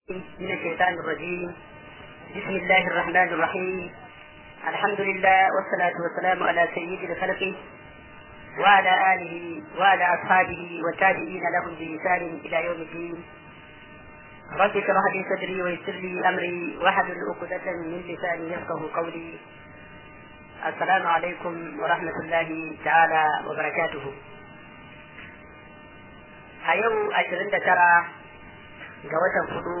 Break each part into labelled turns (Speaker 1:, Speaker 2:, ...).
Speaker 1: من الشيطان الرجيم بسم الله الرحمن الرحيم الحمد لله والصلاة والسلام على سيد الخلق وعلى آله وعلى أصحابه والتابعين لهم بإحسان إلى يوم الدين رب اشرح لي صدري ويسر لي أمري واحلل عقدة من لساني يفقه قولي السلام عليكم ورحمة الله تعالى وبركاته a yau ashirin da tara ga watan hudu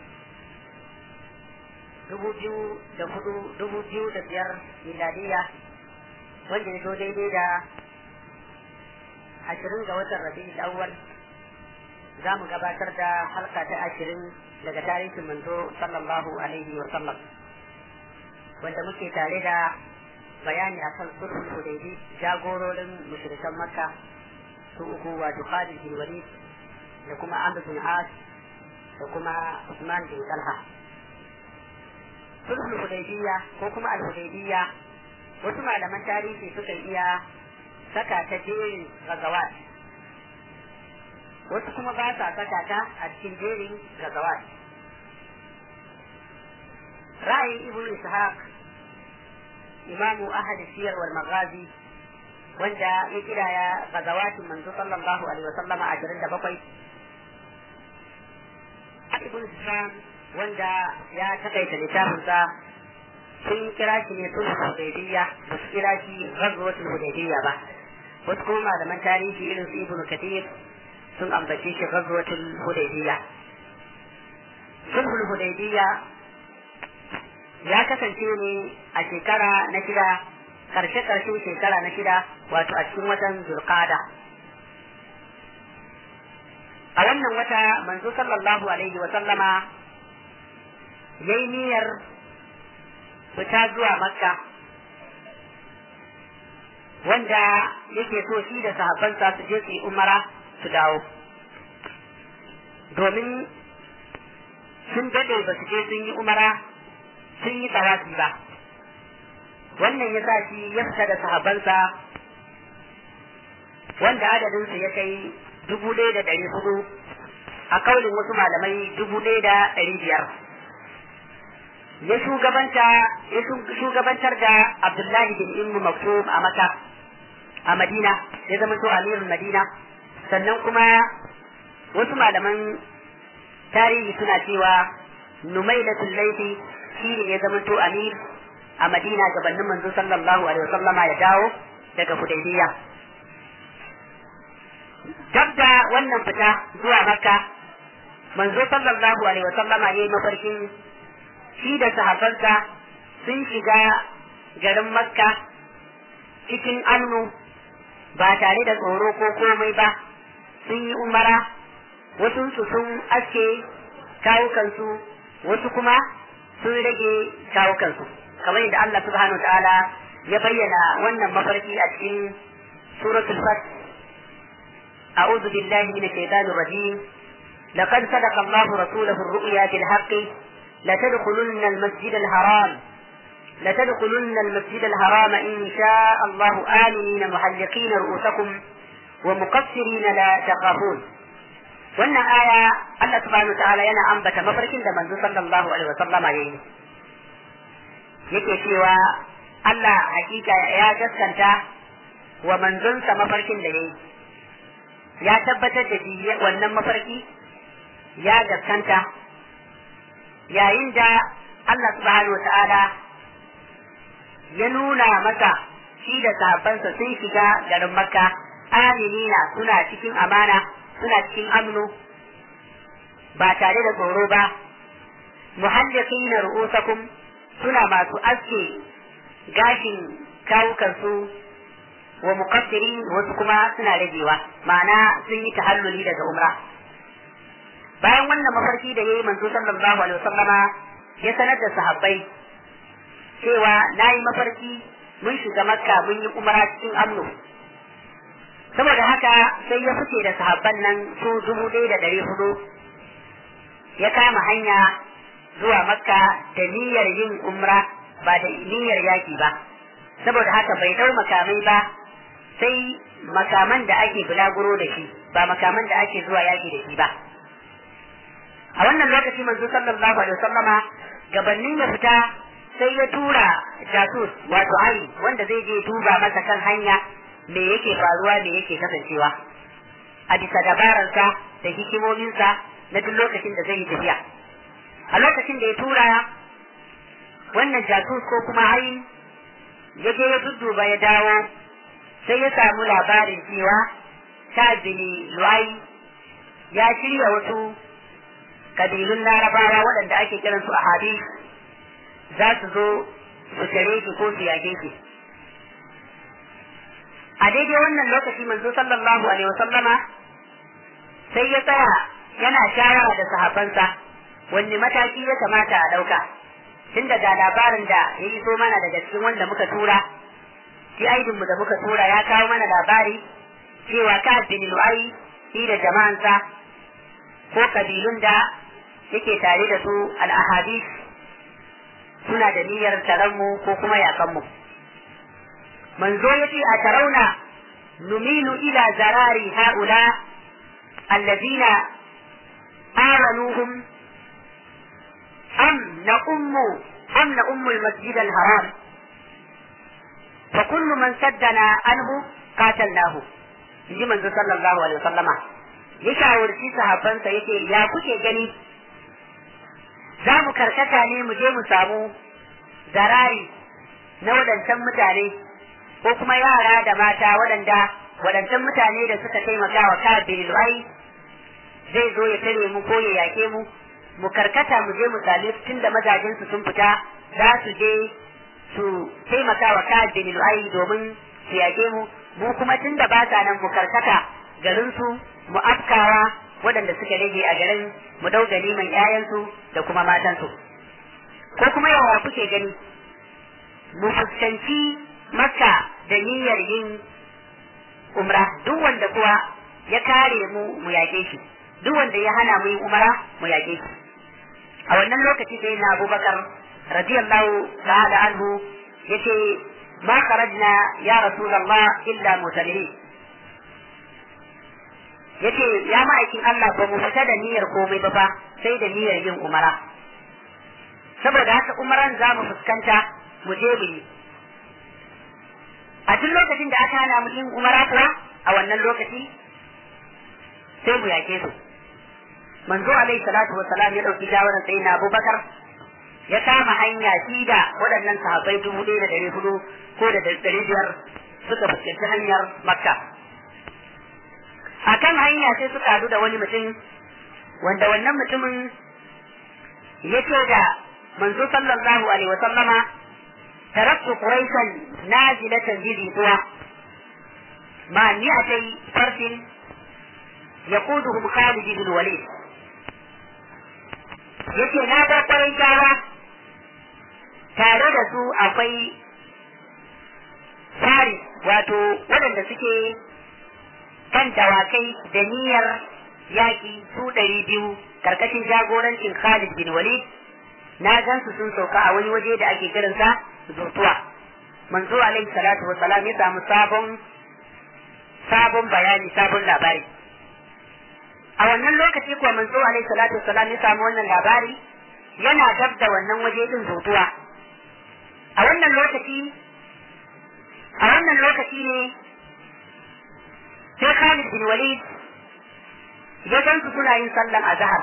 Speaker 1: dubu biyu da hudu dubu biyu da biyar miladiya wanda ya zo daidai da ashirin ga watan rabi'ul awwal za mu gabatar da halka ta ashirin daga tarihin manzo sallallahu alaihi wa sallam wanda muke tare da bayani akan sulhul hudaybi jagororin mushrikan makka su uku wato Khalid bin Walid da kuma Amr bin As da kuma Usman bin Talha sulhul hudaybiyya ko kuma al-hudaybiyya wasu malaman tarihi suka iya saka ta jerin gazawat wasu kuma ba sa saka ta a cikin jerin gazawat ra'ayin ibn ishaq imamu ahad siyar wal maghazi wanda ya kiraya gazawatin manzo sallallahu alaihi wasallam a jirin da bakwai ibn Islam wanda ya takaita littafinsa sun kira shi ne sulhu hudaybiyya ba su kira shi ghazwatul hudaybiyya ba wasu kuma malaman tarihi irin su ibn kathir sun ambace shi ghazwatul hudaybiyya sulhul hudaybiyya ya kasance ne a shekara na shida karshe karshen shekara na shida wato a cikin watan zulqada a wannan wata manzo sallallahu alaihi wa sallama yayi niyyar fita zuwa makka wanda yake so shi da sahabbansa su je su yi umara su dawo domin sun dade ba su je sun yi umara sun yi tawafi ba wannan ya sa shi ya fita da sahabbansa wanda adadinsu ya kai dubu ɗaya da ɗari hudu a kaulin wasu malamai dubu ɗaya da ɗari biyar ya shugabanta ya shugabantar da abdullahi bin immu maktub a maka a madina ya zama to amirul madina sannan kuma wasu malaman tarihi suna cewa numailatul laifi shi ne ya zama to amir a madina gabanin manzo sallallahu alaihi wasallama ya dawo daga hudaybiya dab da wannan fita zuwa makka manzo sallallahu alaihi wasallama yayi mafarkin shi da sahabbansa sun shiga garin makka cikin annu ba tare da tsoro ko komai ba sun yi umara wasu su sun aske kawukansu wasu kuma sun rage kawukansu kamar yadda Allah subhanahu ta'ala ya bayyana wannan mafarki a cikin suratul fat a'udhu billahi minash shaitanir rajim laqad sadaqa Allah rasulahu ar-ru'ya bil haqqi la tadkhulunna al-masjid al-haram la tadkhulunna al-masjid al-haram in sha'a Allah aminina muhalliqin ru'usakum wa muqassirin la taqafun wannan aya Allah subhanahu ta'ala yana ambata mafarkin da manzo sallallahu alaihi wasallama yayi yake cewa Allah hakika ya gaskanta wa manzonsa mafarkin da yayi ya tabbatar da shi wannan mafarki ya gaskanta yayin da Allah subhanahu ta'ala ya nuna masa shi da sahabbansa sun shiga garin makka aminina suna cikin amana suna cikin amnu ba tare da tsoro ba muhalliqina ru'usakum suna masu aske gashin kawukansu wa muqaddiri wasu kuma suna ragewa ma'ana sun yi tahalluli daga umra bayan wannan mafarki da yayi manzo sallallahu alaihi wasallama ya sanar da sahabbai cewa nayi mafarki mun shiga makka mun yi umra cikin amno saboda haka sai ya fice da sahabban nan su dubu ɗaya da ɗari hudu ya kama hanya zuwa makka da niyyar yin umra ba da niyyar yaki ba saboda haka bai dau makamai ba sai makaman da ake bulaguro da shi ba makaman da ake zuwa yaki da shi ba a wannan lokaci manzo sallallahu alaihi wasallama gabanin ya fita sai ya tura jasus wato ai wanda zai je duba masa kan hanya me yake faruwa me yake kasancewa a bisa dabararsa da hikimominsa na duk lokacin da zai yi tafiya a lokacin da ya tura wannan jasus ko kuma ai ya je ya dudduba ya dawo sai ya samu labarin cewa sa'adini lu'ai ya shirya wasu kabilun larabawa waɗanda ake kiransu a hadis za su zo su tare shi ko su yage shi a daidai wannan lokaci manzo sallallahu alaihi wasallama sai ya tsaya yana shawara da sahabbansa wanne mataki ya kamata a ɗauka tun daga labarin da ya iso mana daga cikin wanda muka tura shi aidinmu da muka tura ya kawo mana labari cewa ka bin lu'ai shi da jama'ansa ko kabilun da yake tare da su al'ahadis suna da niyyar taranmu ko kuma yakanmu manzo ya ce a tarauna numilu ila zarari ha'ula allazina aranuhum am na ummu am na ummu al-masjid al-haram fa kullu man saddana anhu qatalnahu inji manzo sallallahu alaihi wasallama ya shawarci sahabbansa yake ya kuke gani za mu karkata ne mu je mu samu zarari na waɗancan mutane ko kuma yara da mata waɗanda waɗancan mutane da suka taimaka wa kabin lu'ai zai zo ya tare mu ko ya yake mu mu karkata mu je mu same su tunda mazajensu sun fita za su je su taimaka wa kabin lu'ai domin su yake mu mu kuma tunda ba sa nan mu karkata garinsu mu afkawa waɗanda suka rage a garin mu dau ganiman ƴaƴansu da kuma matansu ko kuma yawa kuke gani mu fuskanci makka da niyyar yin umra duk wanda kuwa ya kare mu mu yaƙe shi duk wanda ya hana mu yin umra mu yaƙe shi a wannan lokaci sai na abubakar radiyallahu ta'ala anhu yace ma kharajna ya rasulullah illa mutalihin yace ya ma'aikin Allah ba mu fita da niyyar komai ba ba sai da niyyar yin umara saboda haka umaran za mu fuskanta mu je mu yi a duk lokacin da aka hana mu yin umara kuwa a wannan lokaci sai mu yake su manzo alaihi salatu wassalam ya dauki shawarar sai na Abubakar ya kama hanya shi da waɗannan sahabbai dubu ɗaya da ɗari hudu ko da ɗari biyar suka fuskanci hanyar Makka a kan hanya sai suka hadu da wani mutum wanda wannan mutumin ya ce da manzo sallallahu alaihi wa sallama taraktu quraishan nazilatan bi zuwa ma ni atai farsin yaquduhum Khalid bin Walid yace na bar quraishawa tare da su akwai Faris wato waɗanda suke kan dawakai da niyyar yaƙi su ɗari biyu karkashin jagorancin Khalid bin Walid na gan su sun sauka a wani waje da ake kiransa zutuwa manzo alaihi salatu wassalam ya samu sabon sabon bayani sabon labari a wannan lokaci kuwa manzo alaihi salatu wassalam ya samu wannan labari yana dab da wannan waje din zutuwa a wannan lokaci a wannan lokaci ne sai Khalid bin Walid ya gan su suna yin sallan azhar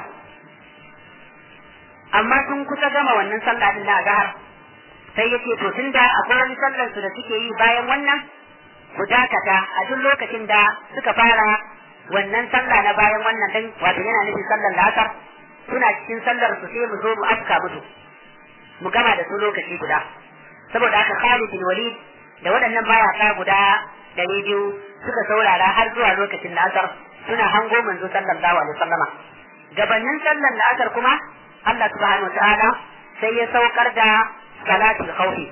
Speaker 1: amma sun kusa gama wannan sallah din na azhar sai yace to tunda akwai wani sallar su da suke yi bayan wannan ku dakata a duk lokacin da suka fara wannan sallah na bayan wannan din wato yana nufin sallar la'asar suna cikin sallar su sai mu zo mu afka musu mu gama da su lokaci guda saboda haka Khalid bin Walid da waɗannan mayaka guda ɗari biyu suka saurara har zuwa lokacin la'asar suna hango manzo sallallahu alaihi wasallama gabanin sallar la'asar kuma Allah subhanahu wa ta'ala sai ya saukar da salatul khawfi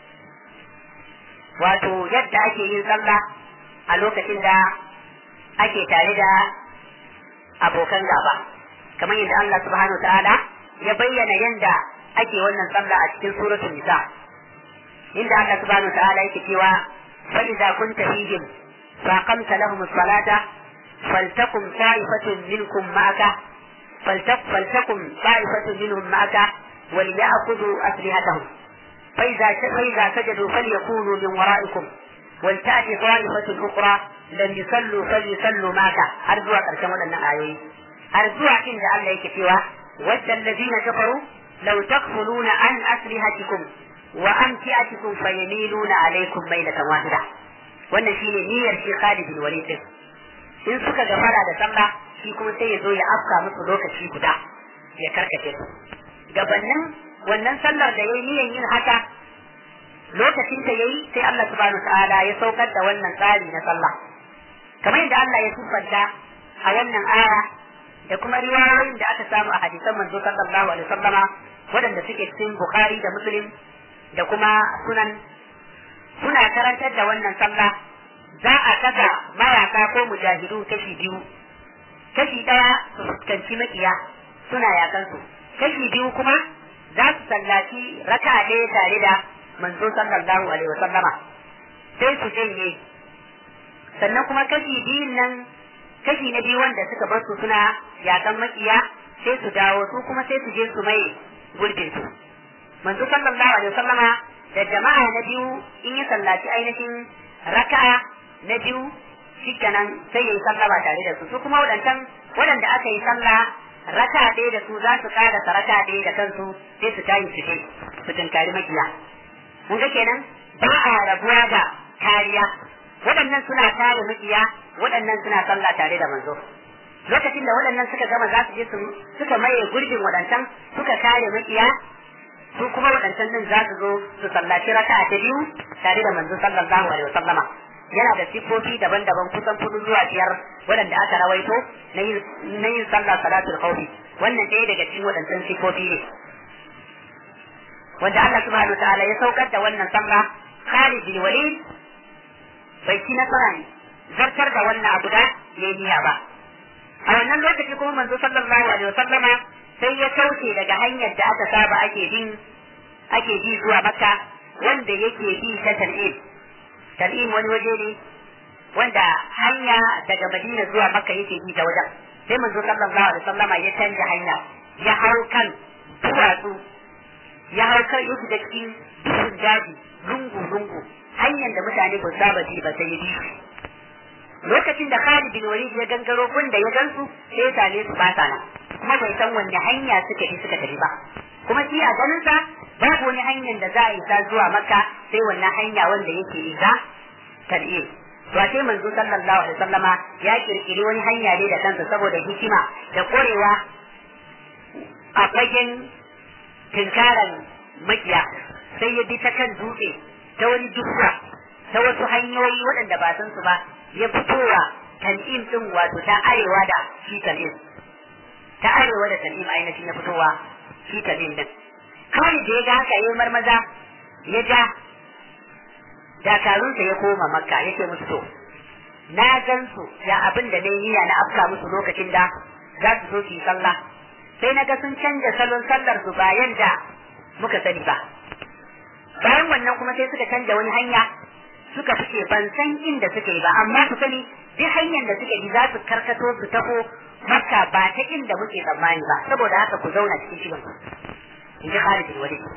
Speaker 1: wato yadda ake yin sallah a lokacin da ake tare da abokan gaba kamar yadda Allah subhanahu wa ta'ala ya bayyana yadda ake wannan sallah a cikin suratul nisa inda Allah subhanahu wa ta'ala yake cewa fa idza kunta fihim fa aqamta lahum as-salata فلتقم طائفة منكم معك فلتكن طائفة منهم معك وليأخذوا أسلحتهم فإذا فإذا سجدوا فليكونوا من ورائكم ولتأتي طائفة أخرى لم يصلوا فليصلوا معك أرجوك أركم أن آية أرجوك إن الله يكفيها ود الذين كفروا لو تغفلون عن أسلحتكم وأمتعتكم فيميلون عليكم ميلة واحدة wannan shine niyyar shi Khalid bin Walid din in suka gafara da sallah shi kuma sai ya zo ya afka musu lokaci guda ya karkace su gabanin wannan sallar da yayi niyyar yin haka lokacin da yayi sai Allah subhanahu ta'ala ya saukar da wannan tsari na sallah kamar yadda Allah ya siffanta a wannan aya da kuma riwayoyin da aka samu a hadisan manzo sallallahu alaihi wasallama waɗanda suke cikin Bukhari da Muslim da kuma sunan suna karantar da wannan sallah za a kasa mayaka ko mujahidu kashi biyu kashi ɗaya su fuskanci makiya suna yakan su kashi biyu kuma za su sallaci raka ɗaya tare da manzo sallallahu alaihi wasallama sai su janye sannan kuma kashi biyun nan kashi na biyu wanda suka bar su suna yakan makiya sai su dawo su kuma sai su je su mai gurbin su manzo sallallahu alaihi wasallama da jama'a na biyu in ya sallaci ainihin raka'a na biyu shikenan sai ya yi sallama tare da su su kuma waɗancan waɗanda aka yi sallah raka ɗaya da su za su ƙara sa raka ɗaya da kansu sai su tayi su su tunkari makiya mun ga kenan ba a rabuwa da kariya waɗannan suna kare makiya waɗannan suna sallah tare da manzo lokacin da waɗannan suka gama za su je su suka maye gurbin waɗancan suka kare makiya su kuma waɗancan din za su zo su sallaci raka'a ta biyu tare da manzo sallallahu alaihi wasallama yana da siffofi daban-daban kusan kudu zuwa biyar waɗanda aka rawaito na yin sallah salatul khawfi wannan ɗaya daga cikin waɗancan siffofi ne wanda Allah subhanahu wa ta'ala ya saukar da wannan sallah Khalid bin Walid bai ci nasara ne zartar da wannan abu da ya niyya ba a wannan lokaci kuma manzo sallallahu alaihi wasallama sai ya kauce daga hanyar da aka saba ake bin ake bi zuwa makka wanda yake bi ta tan'im tan'im wani waje ne wanda hanya daga madina zuwa makka yake bi ta wajen sai manzo sallallahu alaihi wasallama ya canja hanya ya hau kan duwatsu ya hau kan yake da cikin duhun daji lungu lungu hanyar da mutane ba saba ji ba sai ya bi lokacin da Khalid bin Walid ya gangaro gun da ya gansu sai ya same su ba nan kuma bai san wanne hanya suka bi suka tafi ba kuma shi a ganin sa babu wani hanyar da za a isa zuwa Makka sai wannan hanya wanda yake isa tar'i to sai manzo sallallahu alaihi wasallama ya kirkiri wani hanya ne da kansa saboda hikima da korewa a fagen tinkaran makiya sai ya bi ta kan dutse ta wani dukka ta wasu hanyoyi waɗanda ba san su ba ya fitowa tan'im din wato ta arewa da shi tan'im ta arewa da tan'im ainihin ya fitowa shi tan'im din kawai da ya ga haka ya marmaza ya ja dakarunsa ya koma makka yake musu to na gan su ya abin da nayi niyya na afka musu lokacin da za su zo su yi sallah sai na ga sun canja salon sallar su bayan da muka sani ba bayan wannan kuma sai suka canja wani hanya suka fice ban san inda suke ba amma su sani duk hanyar da suke bi za su karkato su taho makka ba ta inda muke tsammani ba saboda haka ku zauna cikin shirin ku in ji Khalid bin Walid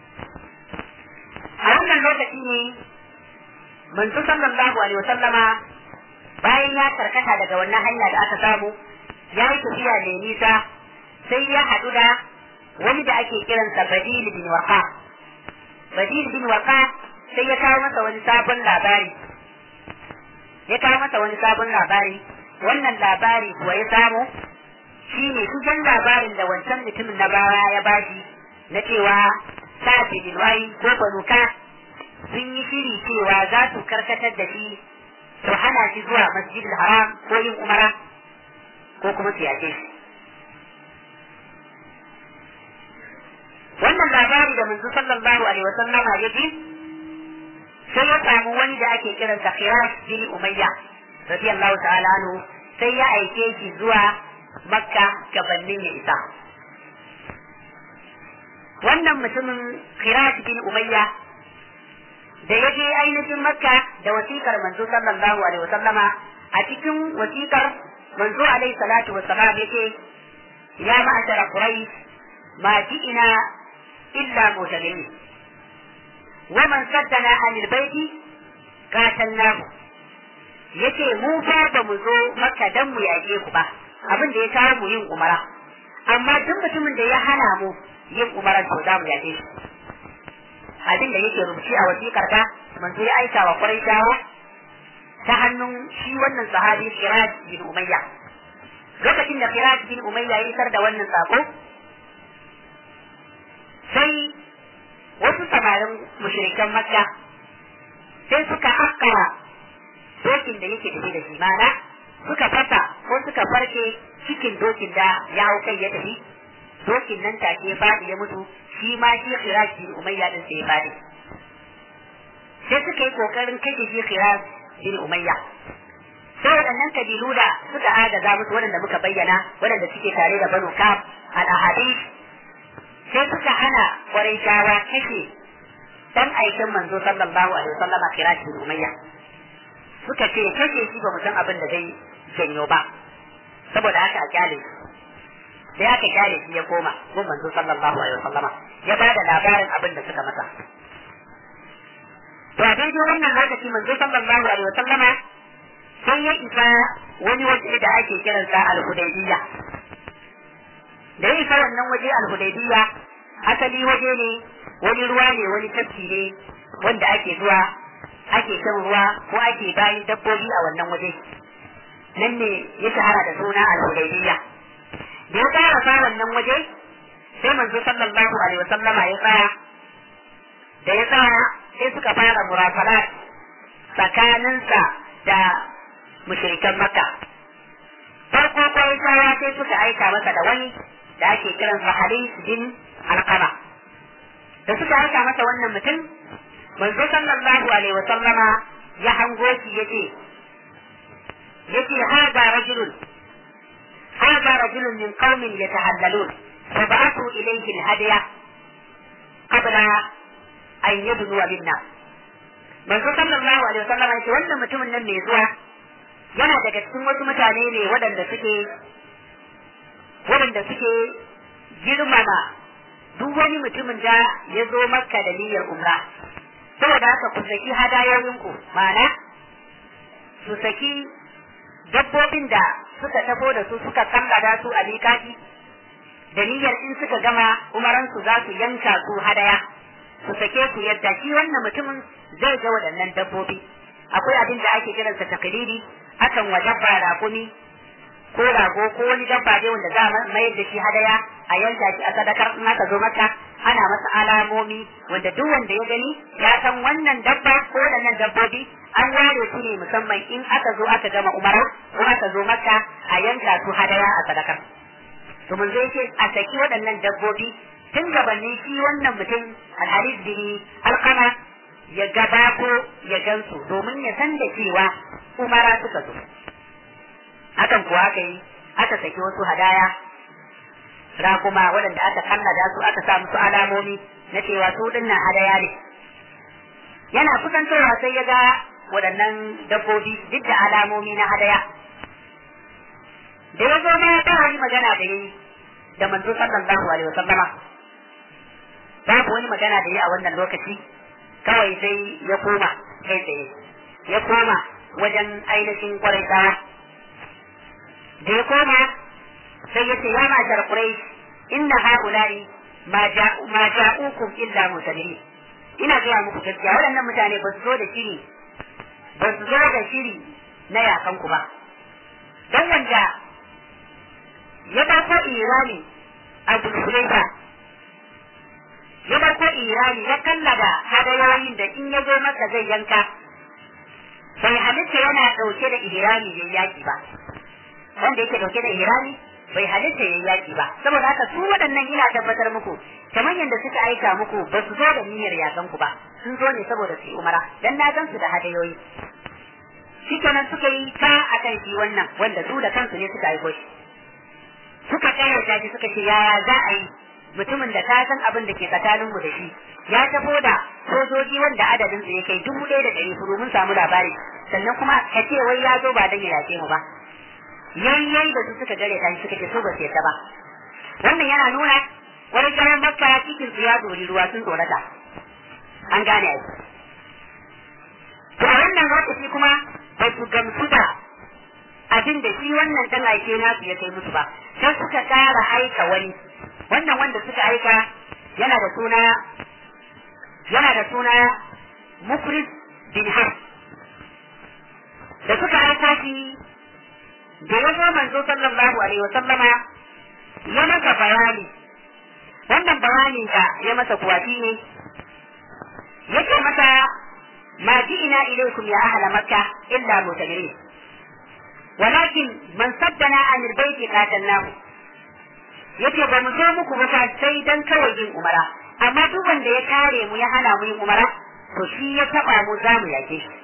Speaker 1: a wannan lokaci ne manzo sallallahu alaihi wasallama bayan ya karkata daga wannan hanya da aka samu ya yi tafiya mai nisa sai ya haɗu da wani da ake kiransa Badil bin Waqa Badil bin Waqa sai ya kawo masa wani sabon labari ya kawo masa wani sabon labari wannan labari kuwa ya samu shi ne kusan labarin da wancan mutumin na baya ya bashi na cewa sa'ad bin wai ko banuka sun yi shiri cewa za su karkatar da shi su hana shi zuwa masjidil haram ko yin umara ko kuma su yace shi wannan labari da manzo sallallahu alaihi wasallama ya ji sai ya samu wani da ake kiransa Khirash bin Umayya radiyallahu ta'ala anhu sai ya aike shi zuwa Makka gabanin ya isa wannan mutumin Khirash bin Umayya da ya je ainihin Makka da wasikar manzo sallallahu alaihi wasallama a cikin wasikar manzo alaihi salatu wassalam yake ya ma'ashara quraish ma ji'ina illa mutabi'in wa man saddana anil baiti qatalnahu yace mu fa ba mu zo maka dan mu yaƙe ku ba abin da ya kawo mu yin umara amma duk mutumin da ya hana mu yin umara to za mu yaƙe shi abin da yake rubuci a wasiƙar ta manzo ya aika wa Quraishawa ta hannun shi wannan sahabi Firaj bin Umayya lokacin da Firaj bin Umayya ya isar da wannan sako sai wasu samarin mushrikan Makka sai suka akkara dokin da yake tafi da shi mana suka fasa ko suka farke cikin dokin da ya hau kai ya tafi dokin nan take faɗi ya mutu shi ma shi Firaj bin Umayya din sai ya faɗi sai suka yi kokarin kashe shi Firaj bin Umayya sai waɗannan kabilu da suka agaza musu waɗanda muka bayyana waɗanda suke tare da Banu Kaf al-Ahadith sai suka hana Quraishawa kashe dan aikin manzo sallallahu alaihi wasallam Firaj bin Umayya suka ce kashe shi ba mu san abin da zai janyo ba saboda haka a kyale sai aka kyale shi ya koma gun manzo sallallahu alaihi wasallama ya ba da labarin abin da suka masa to a daidai wannan lokaci manzo sallallahu alaihi wasallama sai ya isa wani waje da ake kiransa al-hudaybiyya da ya isa wannan waje al-hudaybiyya asali waje ne wani ruwa ne wani tafki ne wanda ake zuwa ake shan ruwa ko ake bayin dabbobi a wannan waje nan ne ya shahara da suna al-hudaybiyya da ya fara sa wannan waje sai manzo sallallahu alaihi wasallama ya tsaya da ya tsaya sai suka fara murafalat tsakaninsa da mushrikan makka farko kwai sai suka aika masa da wani da ake kiransa halis bin alqama da suka aika masa wannan mutum manzo sallallahu alaihi wa sallama ya hango shi yace yace hada rajulun hada rajulun min qaumin yatahallalun fa ba'athu ilayhi al-hadiya qabla an yabdu minna manzo sallallahu alaihi wa sallama yace wannan mutumin nan mai zuwa yana daga cikin wasu mutane ne waɗanda suke waɗanda suke girmama duk wani mutumin da ya zo makka da niyyar umra saboda haka ku saki hadayoyinku ma'ana su saki dabbobin da suka tafo da su suka kallada su a mikati da niyyar in suka gama umaransu za su yanka su hadaya su sake su yadda shi wannan mutumin zai ga waɗannan dabbobi akwai abin da ake kiransa taklidi akan wa dabba rakumi ko rago ko wani dabba dai wanda za a mayar da shi hadaya a yanka shi a sadakar in aka zo maka ana masa alamomi wanda duk wanda ya gani ya san wannan dabba ko waɗannan dabbobi an ware su ne musamman in aka zo aka gama umara ko aka zo maka a yanka su hadaya a sadakar to mun zai ce a saki waɗannan dabbobi tun gabanin shi wannan mutum alharis bin alkama ya gaba ko ya gansu domin ya san da cewa umara suka zo hakan kuwa aka yi aka saki wasu hadaya rakuma waɗanda aka kallada su aka sa musu alamomi na cewa su dinnan hadaya ne yana kusantowa sai ya ga waɗannan dabbobi duk da alamomi na hadaya da ya zo ma ta wani magana da yi da manzo sallallahu alaihi wasallama babu wani magana da yi a wannan lokaci kawai sai ya koma kai tsaye ya koma wajen ainihin kwarai da ya koma sai ya ce ya mashar kurai inna haulari ma ja'ukum illa musalimi ina gaya muku gaskiya waɗannan mutane ba su zo da shiri ba su zo da shiri na yakan ku ba don wanda ya ɗauko irani a bulhulaifa ya ɗauko irani ya kallada hadayoyin da in ya zo masa zai yanka bai halitta yana ɗauke da ihrami yayi yaki ba wanda yake ɗauke da ihrami bai halitta yayi yaki ba saboda haka su waɗannan ina tabbatar muku kamar yadda suka aika muku ba su zo da niyyar yakan ku ba sun zo ne saboda su yi umara dan na gan su da hadayoyi shikenan suka yi ta akan shi wannan wanda su da kansu ne suka aiko shi suka kayyata shi suka ce yaya za a yi mutumin da ka san abin da ke tsakanin mu da shi ya tafo da sojoji wanda adadin su ya kai dubu ɗaya da ɗari hudu mun samu labari sannan kuma ka ce wai ya zo ba dan ya yace mu ba yayyai da su suka gare ta suka ce so ba su yadda ba wannan yana nuna wani kayan makka cikin su ya dori ruwa sun tsorata an gane ai to a wannan lokaci kuma ba su gamsu da abin da shi wannan dan aike nasu ya kai musu ba sai suka kara aika wani wannan wanda suka aika yana da suna yana da suna mukris bin har da suka aika shi da ya zo manzo sallallahu alaihi wa sallama ya masa bayani wannan bayanin da ya masa kuwafi ne yake masa ma ji'ina ilaykum ya ahla makka illa mutamirin ولكن من صدنا عن البيت قاتلناه yace ba mu zo muku ba sai dan kawai yin umara amma duk wanda ya kare mu ya hana mu yin umara to shi ya taba mu za mu yake shi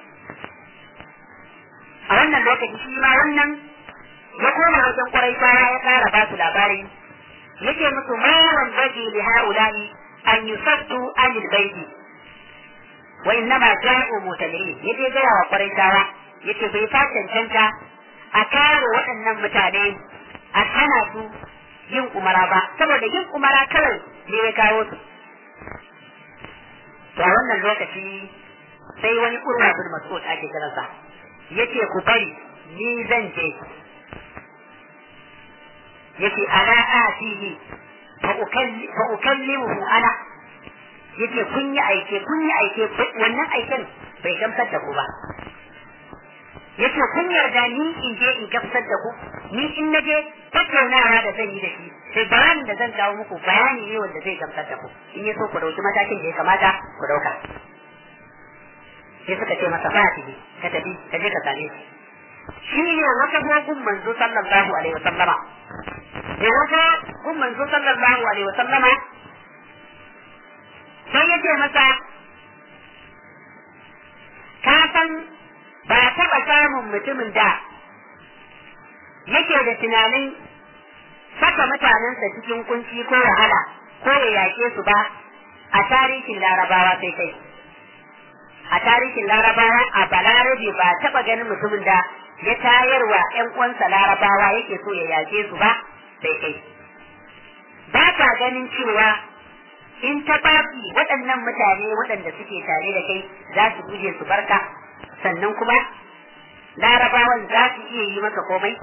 Speaker 1: a wannan lokaci shi ma wannan ya koma wajen kwarai baya ya kara ba su labari yake musu ma wan baji li haula'i an yusaddu anil baiti wa innama ja'u mutamirin yace ga wa kwarai baya yace bai fa cancanta a kare waɗannan mutane a hana su yin umara ba saboda yin umara kawai ne ya kawo su to a wannan lokaci sai wani urwa bin mas'ud ake kiransa yace ku bari ni zan je yace ana atihi fa ukalli fa ukallimuhu ana yace kun yi aike kun yi aike wannan aiken bai gamsar da ku ba yace kun yarda ni in je in gamsar da ku ni in na je tattaunawa da zan yi da shi sai bayanin da zan kawo muku bayani ne wanda zai gamsar da ku in ya so ku dauki matakin da ya kamata ku dauka sai suka ce masa fatihi ka tafi ka je ka same shi shi ne wata gogun manzo sallallahu alaihi wasallama da wata gun manzo sallallahu alaihi wasallama sai ya ce masa ka san ba taɓa samun mutumin da yake da tunanin saka mutanensa cikin kunci ko wahala ko ya yake su ba a tarihin larabawa sai kai a tarihin larabawa a balarabe ba taɓa ganin mutumin da ya tayarwa ‘yan uwansa larabawa yake so ya yake su ba sai kai ba ka ganin cewa in ta bafi waɗannan mutane waɗanda suke tare da kai za su guje su barka sannan kuma larabawan za su iya yi maka komai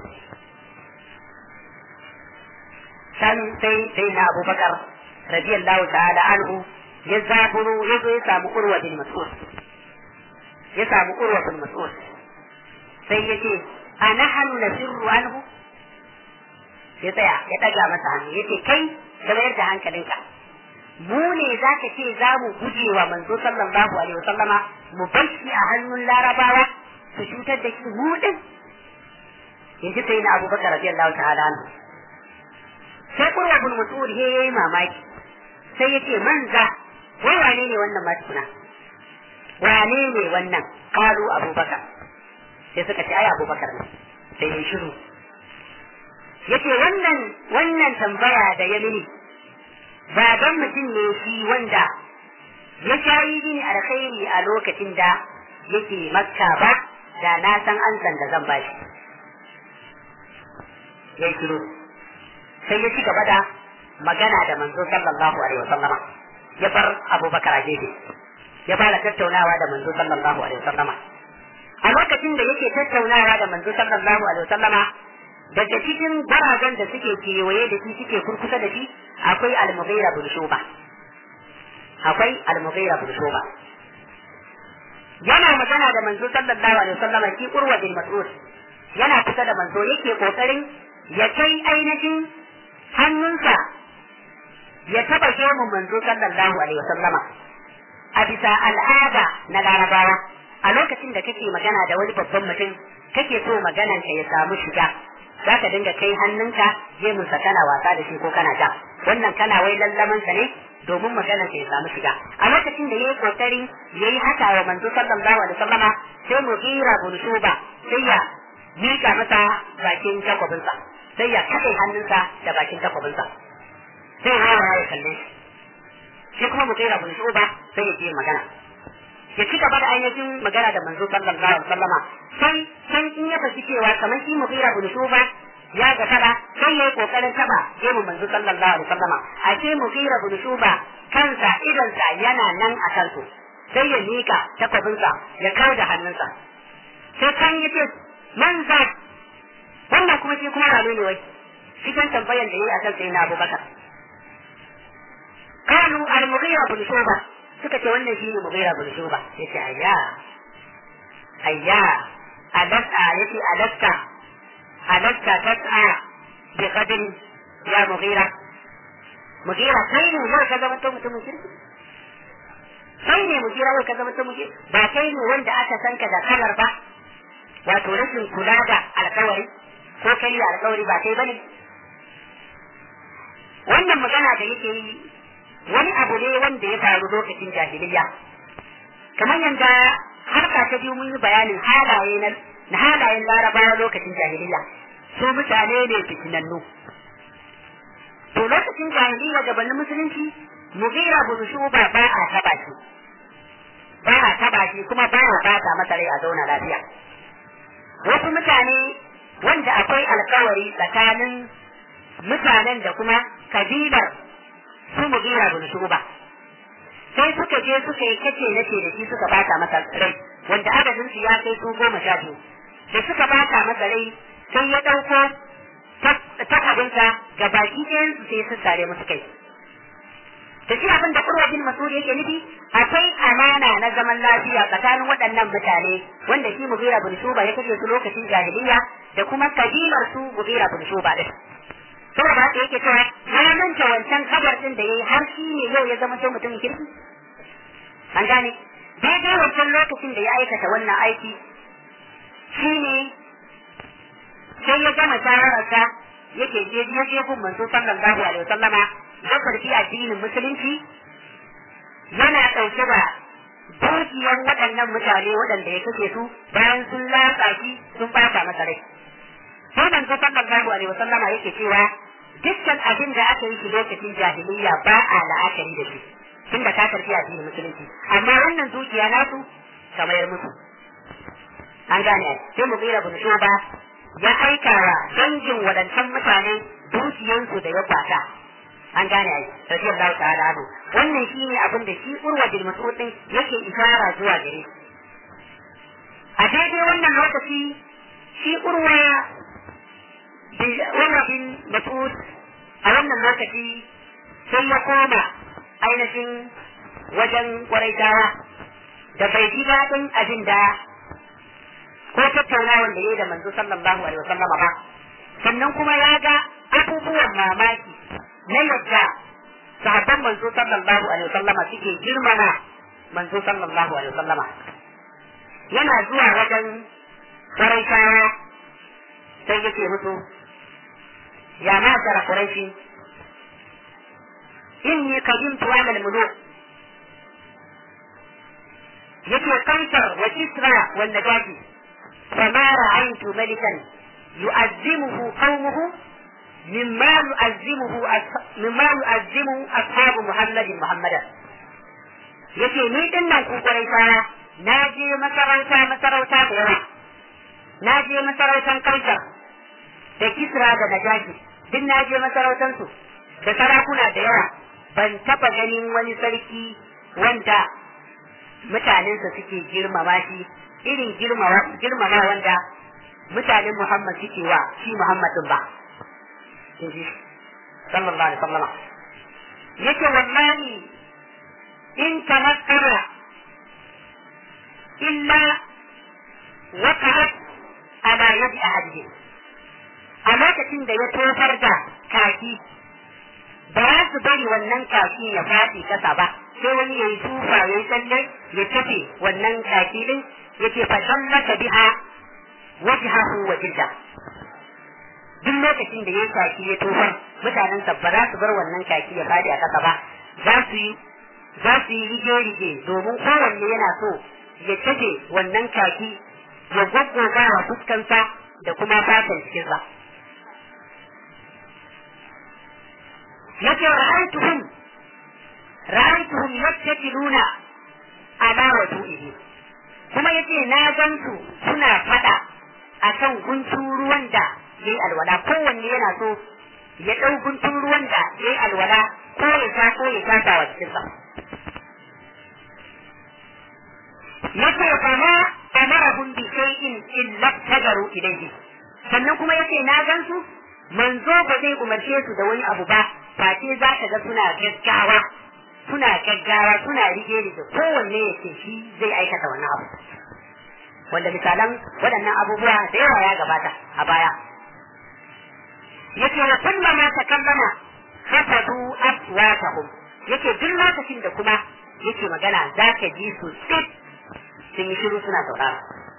Speaker 1: san sai sai na abubakar radiyallahu ta'ala anhu ya zaburo ya zo ya samu urwa bin mas'ud ya samu urwa bin mas'ud sai ya ce a nahanu nasirru anhu ya tsaya ya ɗaga masa hannu ya ce kai ka mayar da hankalinka mu ne za ka ce za mu guje wa manzo sallallahu alaihi wasallama mu bar shi a hannun larabawa su cutar da shi mu din yanzu sai na abubakar radiyallahu ta'ala anhu sai kurwa bin mas'ud he yayi mamaki sai yace manza wai wane ne wannan ma tukuna wane ne wannan kalu abubakar sai suka ce ai abubakar ne sai ya shiru yace wannan wannan tambaya da ya mini ba don mutum ne shi wanda ya shayi mini alkhairi a lokacin da yake makka ba da na san an san da zan bashi ya shiru sai ya ci gaba da magana da manzo sallallahu alaihi wasallama ya bar abubakar a gefe ya fara tattaunawa da manzo sallallahu alaihi wasallama a lokacin da yake tattaunawa da manzo sallallahu alaihi wasallama daga cikin garajen da suke kewaye da shi suke kurkusa da shi akwai al-mughira bin shuba akwai al-mughira bin shuba yana magana da manzo sallallahu alaihi wasallama shi urwa bin mas'ud yana kusa da manzo yake kokarin ya kai ainihin hannunsa ya taba gemun manzo sallallahu alaihi wasallama a bisa al'ada na larabawa a lokacin da kake magana da wani babban mutum kake so maganan ka ya samu shiga za ka dinga kai hannunka gemunsa kana wasa da shi ko kana ja wannan kana wai lallamansa ne domin maganar ya samu shiga a lokacin da yayi kokari yayi haka wa manzo sallallahu alaihi wasallama sai mu gira bunshuba sai ya mika masa bakin takwabinsa sai ya kaɗe hannunsa da bakin takwabinsa sai ya ya kalle shi shi kuma mu gira bunshuba sai ya je magana ya ci gaba da ainihin magana da manzo sallallahu alaihi wasallama sai sai in ya fashi cewa kamar shi mu gira bunshuba ya ga fada sai yayi kokarin taba gemu manzo sallallahu alaihi wasallama ashe mugira bin shuba kansa idonsa yana nan a kansu sai ya mika takwabinsa ya kawo da hannunsa sai kan yi ce man za wannan kuma shi kuma rame ne wai cikin tambayan da yayi akan sayyidina abubakar kanu al-mughira bin shuba suka ce wannan shine mughira bin shuba yace ayya ayya alasta yace alasta alasta tas'a bi qadri ya mughira mughira kai ne yau ka zama mutumin kirki kai ne mughira yau ka zama mutumin kirki ba kai ne wanda aka san ka da kalar ba wato rashin kula da alkawari ko kai da alkawari ba kai bane wannan magana da yake yi wani abu ne wanda ya faru lokacin jahiliya kamar yadda harka ta biyu mun yi bayanin halaye na na halayen larabawa lokacin jahiliya su mutane ne fitinannu to lokacin jahiliya gabanin musulunci mugira bin shuba ba a taba shi ba a taba shi kuma ba a bata masa rai a zauna lafiya wasu mutane wanda akwai alkawari tsakanin mutanen da kuma kabilar su mugira bin shuba sai suka je suka yi kace nace da shi suka bata masa rai wanda adadin su ya kai su goma sha biyu da suka bata masa rai sai ya ɗauko takabinsa ga baki ɗayan su sai su sare musu kai da shi abin da kurwa bin masudi yake nufi akwai amana na zaman lafiya tsakanin waɗannan mutane wanda shi mugira bin shuba ya kashe su lokacin jahiliya da kuma kabilar su mugira bin shuba din saboda haka yake cewa ya manta wancan kabar din da yayi har shi ne yau ya zama to mutumin kirki an gane daidai wancan lokacin da ya aikata wannan aiki shi ne sai ya gama shawararsa yake je ya je gun manzo sallallahu alaihi wasallama ya karfi addinin musulunci yana ɗauke da dukiyar waɗannan mutane waɗanda ya kashe su bayan sun latsa shi sun bata masa rai sai manzo sallallahu alaihi wasallama yake cewa dukkan abin da aka yi shi lokacin jahiliya ba a la'akari da shi tun da ka karfi addinin musulunci amma wannan dukiya nasu kamar musu an gane sai mu tsira bin shuba ya aika wa dangin waɗancan mutane dukiyansu da ya kwata an gane ai radiyallahu ta'ala anhu wannan shine abin da shi urwa bin mas'ud din yake isara zuwa gare a daidai wannan lokaci shi urwa Umar bin Mas'ud a wannan lokaci sai ya koma ainihin wajen ƙwaraitawa da bai ji daɗin abin da ko tattaunawan da ya yi da manzo sallallahu alaihi wasallama ba sannan kuma ya ga abubuwan mamaki na yadda sahabban manzo sallallahu alaihi wasallama suke girmama manzo sallallahu alaihi wasallama yana zuwa wajen ƙwaraitawa sai yake musu يا معشر قريش إني قدمت على الملوك يكي قيصر وكسرى والنجاشي فما رأيت ملكا يؤذمه قومه مما يؤذمه مما يؤذمه أصحاب محمد محمدا yake ni din nan ku Quraishawa na je masarauta masarauta da yawa na je masarautan Kaisar da Kisra da Najashi duk na je masarautansu da sarakuna da yawa ban taba ganin wani sarki wanda mutanensa suke girmama shi irin girmama wanda mutanen Muhammad suke wa shi Muhammadin ba inji sallallahu alaihi wasallam yake wallahi in tamakkara illa waqa'at ala yadi ahadihim a lokacin da ya tofar da kaki ba za su bari wannan kaki ya faɗi kasa ba sai wani ya yi tufa ya yi tsalle ya tafe wannan kaki din ya ce fashan maka biha wajhahu wa jilda duk lokacin da ya kaki ya tofar mutanen ba za su bar wannan kaki ya faɗi a kasa ba za su yi za su yi rige-rige domin kowanne yana so ya tafe wannan kaki ya gwaggwaga wa fuskansa da kuma fatan cikinsa. yake ra'aituhum ra'aituhum yattakiluna ala wudu'ihi kuma yace na gan su suna fada akan guntun ruwan da yayi alwala kowanne yana so ya ɗau guntun ruwan da yayi alwala ko ya sha ko ya tasa wa cikinsa yace fama amarahum bi shay'in illa tajaru ilayhi sannan kuma yace na gansu manzo ba zai umarce su da wani abu ba face za ka ga suna gaggawa suna gaggawa suna rige rige kowanne yace shi zai aikata wannan abu wanda misalan waɗannan abubuwa da yawa ya gabata a baya yace wa kullama takallama hafadu aswatahum yake duk lokacin da kuma yake magana za ka ji su tsit sun yi shiru suna saurara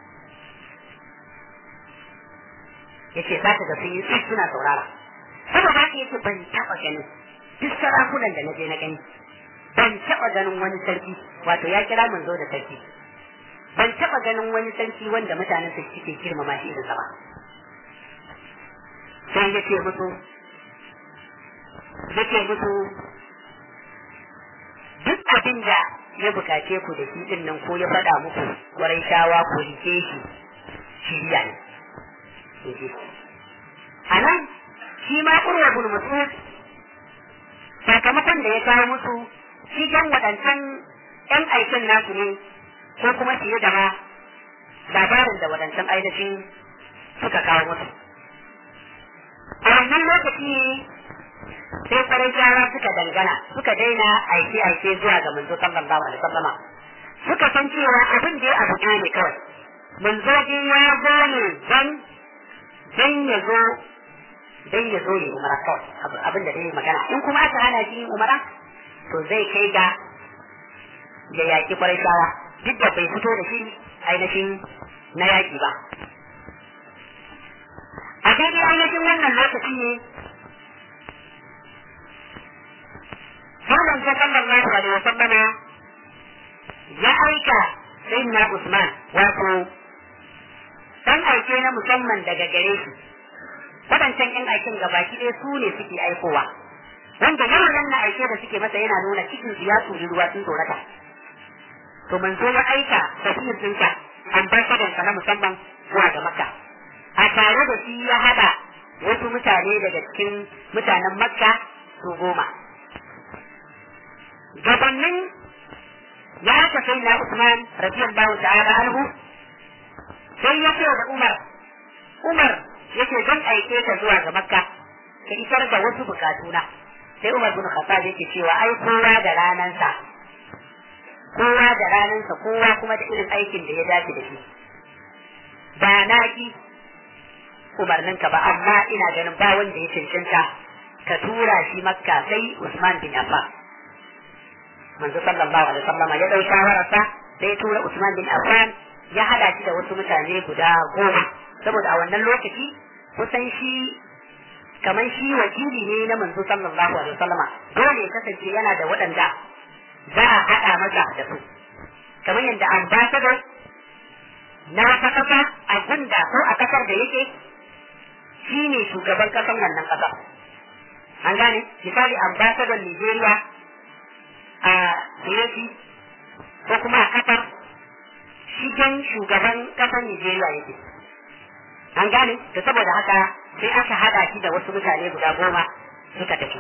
Speaker 1: yace za ka ga sun yi tsit suna saurara saboda haka yace ban taɓa ganin duk sarakunan da na je na gani ban taɓa ganin wani sarki wato ya kira manzo da sarki ban taɓa ganin wani sarki wanda mutanen su suke girmama shi irin sa ba sai ya ce musu ya ce musu duk abin da ya bukace ku da shi din nan ko ya faɗa muku warai shawa ko rike shi shiriya ne a nan shi ma ƙurwa bin masud sakamakon da ya kawo musu shi jan waɗancan ‘yan aikin nasu ne ko kuma fiye da ma labarin da waɗancan ainihin suka kawo musu a wannan lokaci sai farin shara suka dangana suka daina aike aike zuwa ga manzo sallallahu alaihi wasallama suka san cewa abin da ya abu ne kawai manzo din ya zo ne dan dan ya zo dan ya zo ya umara kawai abin da dai magana in kuma aka hana shi umara to zai kai ga ya yaki farin shara duk da bai fito da shi ainihin na yaki ba a daidai ainihin wannan lokaci ne Malam ta sallallahu alaihi wasallama ya aika sayyidina Usman wato dan aike na musamman daga gare shi waɗancan ƴan aikin gabaki ɗaya su ne suke aikowa wanda yawan na aike da suke masa yana nuna cikin su ya turi ruwa sun tsorata to manzo ya aika tafiyar ɗinka ambasadansa na musamman zuwa ga makka a tare da shi ya haɗa wasu mutane daga cikin mutanen makka su goma gabanin ya aka sai na usman radiyallahu ta'ala anhu sai ya ce da umar umar yake zan aike ka zuwa ga makka ka isar da wasu bukatuna sai umar bin khattab yake cewa ai kowa da ranansa kowa da ranansa kowa kuma da irin aikin da ya dace da shi ba na ki umarninka ba amma ina ganin ba wanda ya cancanta ka tura shi makka sai Usman bin Affan manzo sallallahu alaihi wasallam ya dau shawararsa sai ya tura Usman bin Affan ya hada shi da wasu mutane guda goma saboda a wannan lokaci kusan shi kamar shi wakili ne na manzo sallallahu alaihi wasallam dole ya kasance yana da waɗanda za a haɗa masa da su kamar yadda ambassador na wata kasa a gunda ko a kasar da yake shi ne shugaban kasan wannan kasa an gane misali ambassador Nigeria a Tureki ko kuma a Qatar shigen shugaban kasan Nigeria yake an gane da saboda haka sai aka hada shi da wasu mutane guda goma suka tafi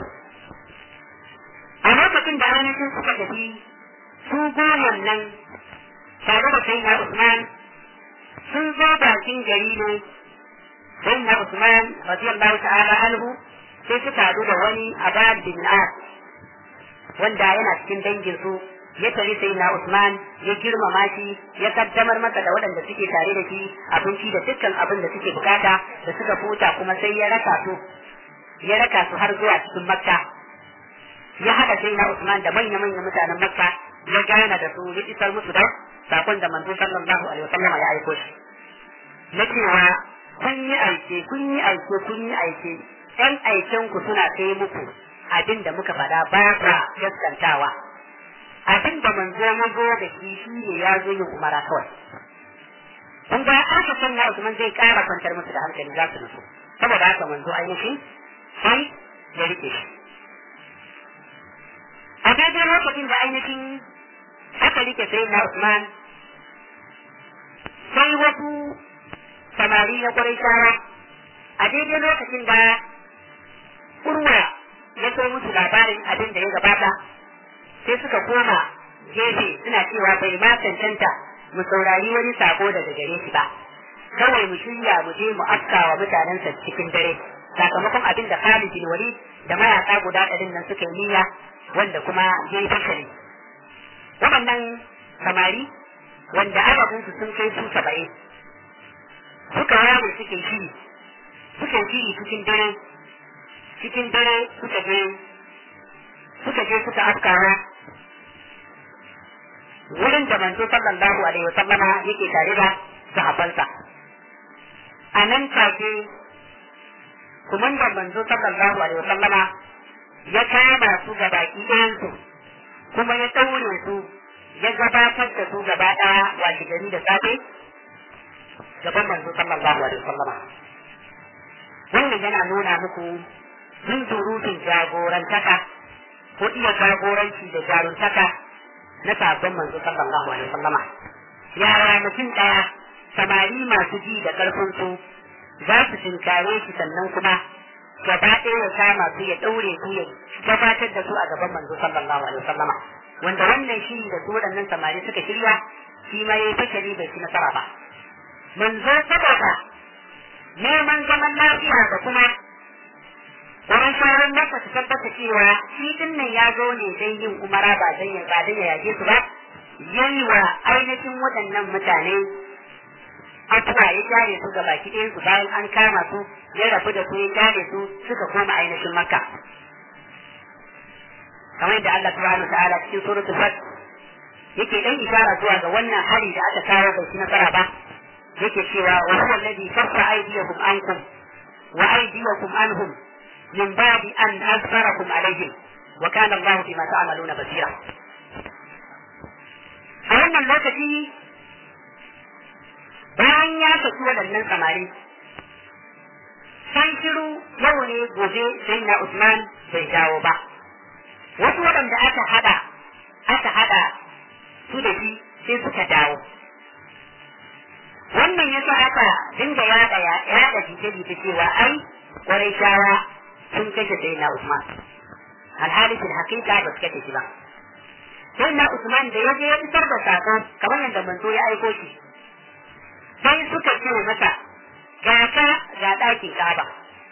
Speaker 1: a lokacin da ainihin suka tafi su goman nan tare da sai na Usman sun zo bakin gari ne sai na Usman radiyallahu ta'ala anhu sai suka hadu da wani Aban bin As wanda yana cikin dangin su ya tari sai na Usman ya girmama shi ya kaddamar masa da waɗanda suke tare da shi abinci da dukkan abin da suke bukata da suka futa kuma sai ya raka su ya raka su har zuwa cikin Makka ya haɗa sai na Usman da manya-manya mutanen Makka ya gana da su ya isar musu da sakon da manzo sallallahu alaihi wasallam ya aiko shi na cewa kun yi aike kun yi aike kun yi aike ɗan aiken ku suna kai muku abin da muka faɗa ba ka gaskantawa abin da manzo ya zo da shi shi ne ya zo yin umara kawai kun ga aka san na Usman zai ƙara kwantar musu da hankali za su nutsu saboda haka manzo ainihin sai ya rike shi a daidai lokacin da ainihin aka rike sai na Usman sai wasu samari na Qurayshawa a daidai lokacin da Urwa ya so musu labarin abin da ya gabata sai suka koma gefe suna cewa bai ma cancanta mu saurari wani sako daga gare shi ba kawai mu shirya mu je mu afka wa mutanensa cikin dare sakamakon abin da Khalid bin Walid da mayaka guda ɗarin nan suka yi niyya wanda kuma ya yi fasali waɗannan samari wanda adadinsu sun kai su saba'in suka yawo suke shiri suke shiri cikin dare cikin dare suka je suka je suka afkawa wurin da manzo sallallahu alaihi wasallama yake tare da sahabbansa a nan take kumandan manzo sallallahu alaihi wasallama ya kama su ga baki ɗayansu kuma ya ɗaure su ya gabatar da su gaba ɗaya washe gari da safe gaban manzo sallallahu alaihi wasallama wannan yana nuna muku zunzurutun jagorantaka ko iya jagoranci da jaruntaka na sabon manzo sallallahu alaihi wasallama yara mutum ɗaya samari masu ji da ƙarfin su za su tinkare shi sannan kuma gaba ɗaya ya kama su ya ɗaure su ya gabatar da su a gaban manzo sallallahu alaihi wasallama wanda wannan shiri da su waɗannan samari suka shirya shi ma yayi fashari bai ci nasara ba manzo saboda neman zaman lafiya da kuma wurin shawarar masa su tabbata cewa shi din nan ya zo ne don yin umara ba don ya ba don ya yage su ba yayi wa ainihin waɗannan mutane afuwa ya jare su ga baki ɗayan su bayan an kama su ya rabu da su ya jare su suka koma ainihin makka kamar yadda Allah subhanahu ta'ala cikin suratul fat yake dan isara zuwa ga wannan hari da aka kawo bai ci nasara ba yake cewa wa huwa alladhi kaffa aydiyakum ankum wa aydiyakum anhum min ba'di an azfarakum alaihim wa kana Allah bima ta'maluna basira a wannan lokaci bayan ya saki waɗannan samari san shiru yau ne gobe sai na Usman bai dawo ba wasu waɗanda aka hada aka hada su da shi sai suka dawo wannan ya sa aka dinga yaɗa yaɗa jita-jita cewa ai kwarai shawa sun kashe sai na Usman alhali fil haqiqa ba su kashe shi ba sai na Usman da ya je ya isar da sako kamar yadda manzo ya aiko shi sai suka ce masa ga ka ga ɗakin Ka'aba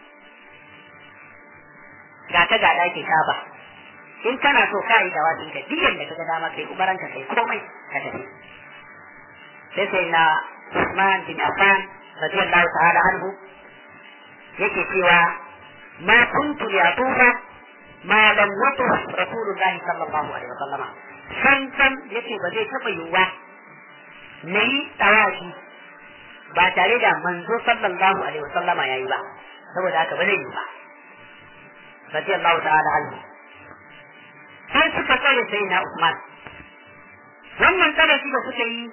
Speaker 1: ga ka ga ɗakin Ka'aba in kana so ka yi da wasu ka duk yadda ka ga dama kai umaran ka kai komai ka tafi sai sai na Usman bin Affan radiyallahu ta'ala anhu yake cewa ma kuntu ya tufa ma lam yatuf rasulullahi sallallahu alaihi wasallam san san yace ba zai taba yiwuwa nayi tawashi ba tare da manzo sallallahu alaihi wasallama yayi ba saboda haka ba zai yi ba radiyallahu ta'ala anhu sai suka tsare sai na Usman wannan tsare shi da suka yi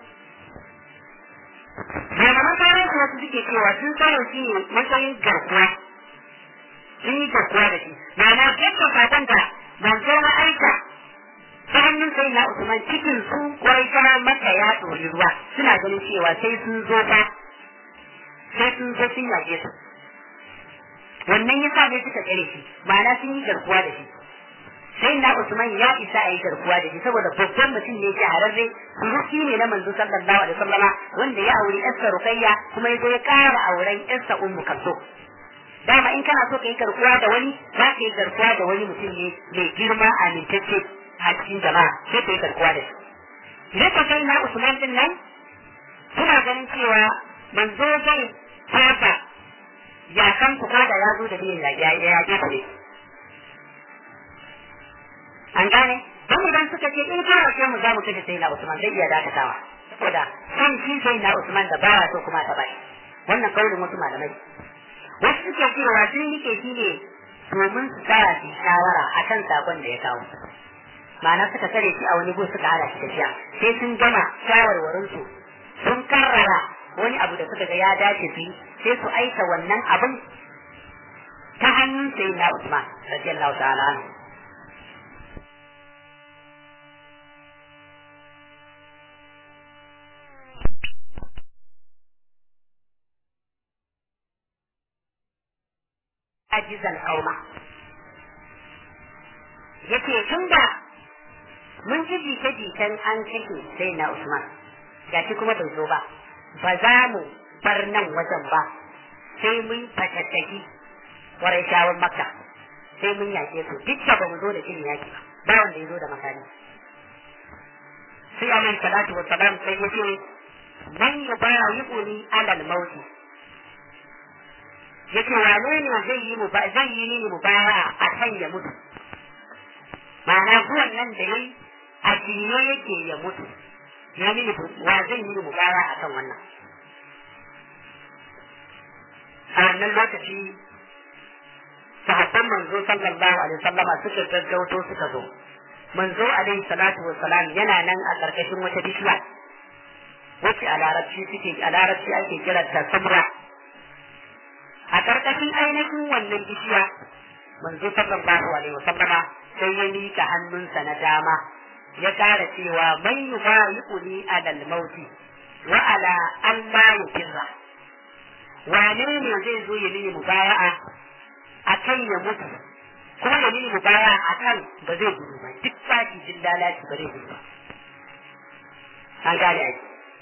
Speaker 1: malaman tsarin su wasu suke cewa sun tsare shi ne matsayin garkuwa sun yi garkuwa da shi ma'ana yadda fatan da manzo na aika ta hannun sai na Usman cikin su kwai kana maka ya ɗori ruwa suna ganin cewa sai sun zo fa sai sun zo sun yage su wannan ya sa ne suka tsare shi ma'ana sun yi garkuwa da shi sai na Usman ya isa a yi garkuwa da shi saboda babban mutum ne shahararre suruki ne na manzo sallallahu alaihi wasallama wanda ya auri yarsa Rukayya kuma ya zo ya ƙara auren yarsa Ummu Kalsum dama in kana so ka yi garkuwa da wani za ka yi garkuwa da wani mutum ne mai girma amintacce a cikin jama'a sai ka yi garkuwa da shi idan ka sai na Usman din nan suna ganin cewa manzo zai fasa ya san ku da ya zo da biyan ya ya ya ne an gane don idan suka ce in kana ce mu za mu kashe sai na Usman zai iya dakatawa saboda san shi sai na Usman da baya so kuma ta bai wannan kaulin wasu malamai wasu suke cewa sun rike shi ne domin su tsaya su shawara akan sakon da ya kawo ma'ana suka tare shi a wani gun suka hana shi tafiya sai sun gama shawarwarin su sun karrara wani abu da suka ga ya dace su sai su aika wannan abin ta hannun sai na Usman radiyallahu ta'ala anhu ajizal qauma yake tunda mun ji jita-jitan an kashe sai na Usman gashi kuma bai zo ba ba za mu bar nan wajen ba sai mun fatattaki warai shawon makka sai mun yake su duk da ba mu zo da shirin yaki ba ba wanda ya zo da makani sai alaihi salatu wa salam sai ya ce man yubayi'uni alal mauti yace wane ne zai yi mu ba zai yi ni mu baya a kan ya mutu ma'ana zuwan nan da yayi a jiye yake ya mutu ya mini wa zai yi mu baya a kan wannan a wannan lokaci sahabban manzo sallallahu alaihi wasallama suka gaggauto suka zo manzo alaihi salatu wassalam yana nan a karkashin wata bishiya wacce a larabci suke a larabci ake kiranta samra a karkashin ainihin wannan bishiya manzo sallallahu alaihi wasallama sai ya mika hannunsa na dama ya kara cewa man yubayi'uni alal mauti wa ala an la yukirra wane ne zai zo ya mini mubaya'a akan ya mutu kuma ya mini mubaya'a akan ba zai gudu ba duk baki jin lalaci ba zai gudu ba an gane aiki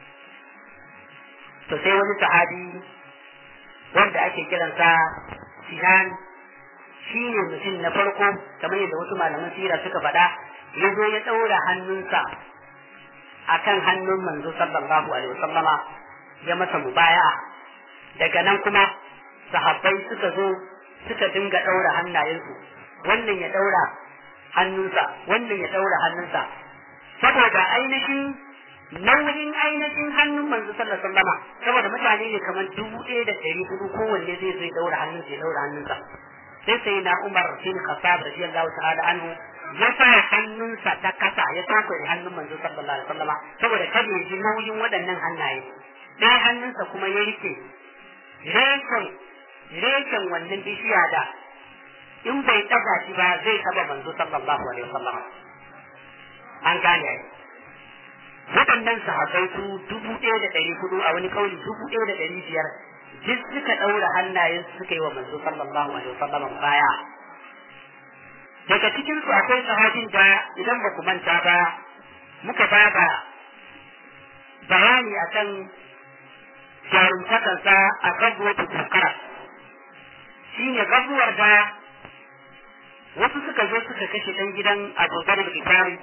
Speaker 1: to sai wani sahabi wanda ake kiransa Sinan shi ne mutum na farko kamar yadda wasu malaman sira suka faɗa ya zo ya ɗaura hannunsa a kan hannun manzo sallallahu alaihi wasallama ya masa mubaya daga nan kuma sahabbai suka zo suka dinga ɗaura hannayensu wannan ya ɗaura hannunsa wannan ya ɗaura hannunsa saboda ainihin nauyin ainihin hannun manzo sallallahu alaihi wasallama saboda mutane ne kamar dubu ɗaya da ɗari hudu kowanne zai zo ya ɗaura hannunsa ya ɗaura hannunsa sai sai na Umar bin Khattab radiyallahu ta'ala anhu ya sa hannunsa ta kasa ya sako da hannun manzo sallallahu alaihi wasallama saboda kada ya ji nauyin waɗannan hannaye ɗaya hannunsa kuma ya rike reshen reshen wannan bishiya da in bai ɗaga shi ba zai taɓa manzo sallallahu alaihi wasallama an gane ai waɗannan sahabbai su dubu ɗaya da ɗari hudu a wani kauli dubu ɗaya da ɗari biyar duk suka ɗaura hannayen suka yi wa manzo sallallahu alaihi wasallam baya daga cikin su akwai sahabin da idan ba ku manta ba muka ba da bayani akan jarumtakansa a gabuwar tukara shi ne gabuwar da wasu suka zo suka kashe ɗan gidan abokan bikari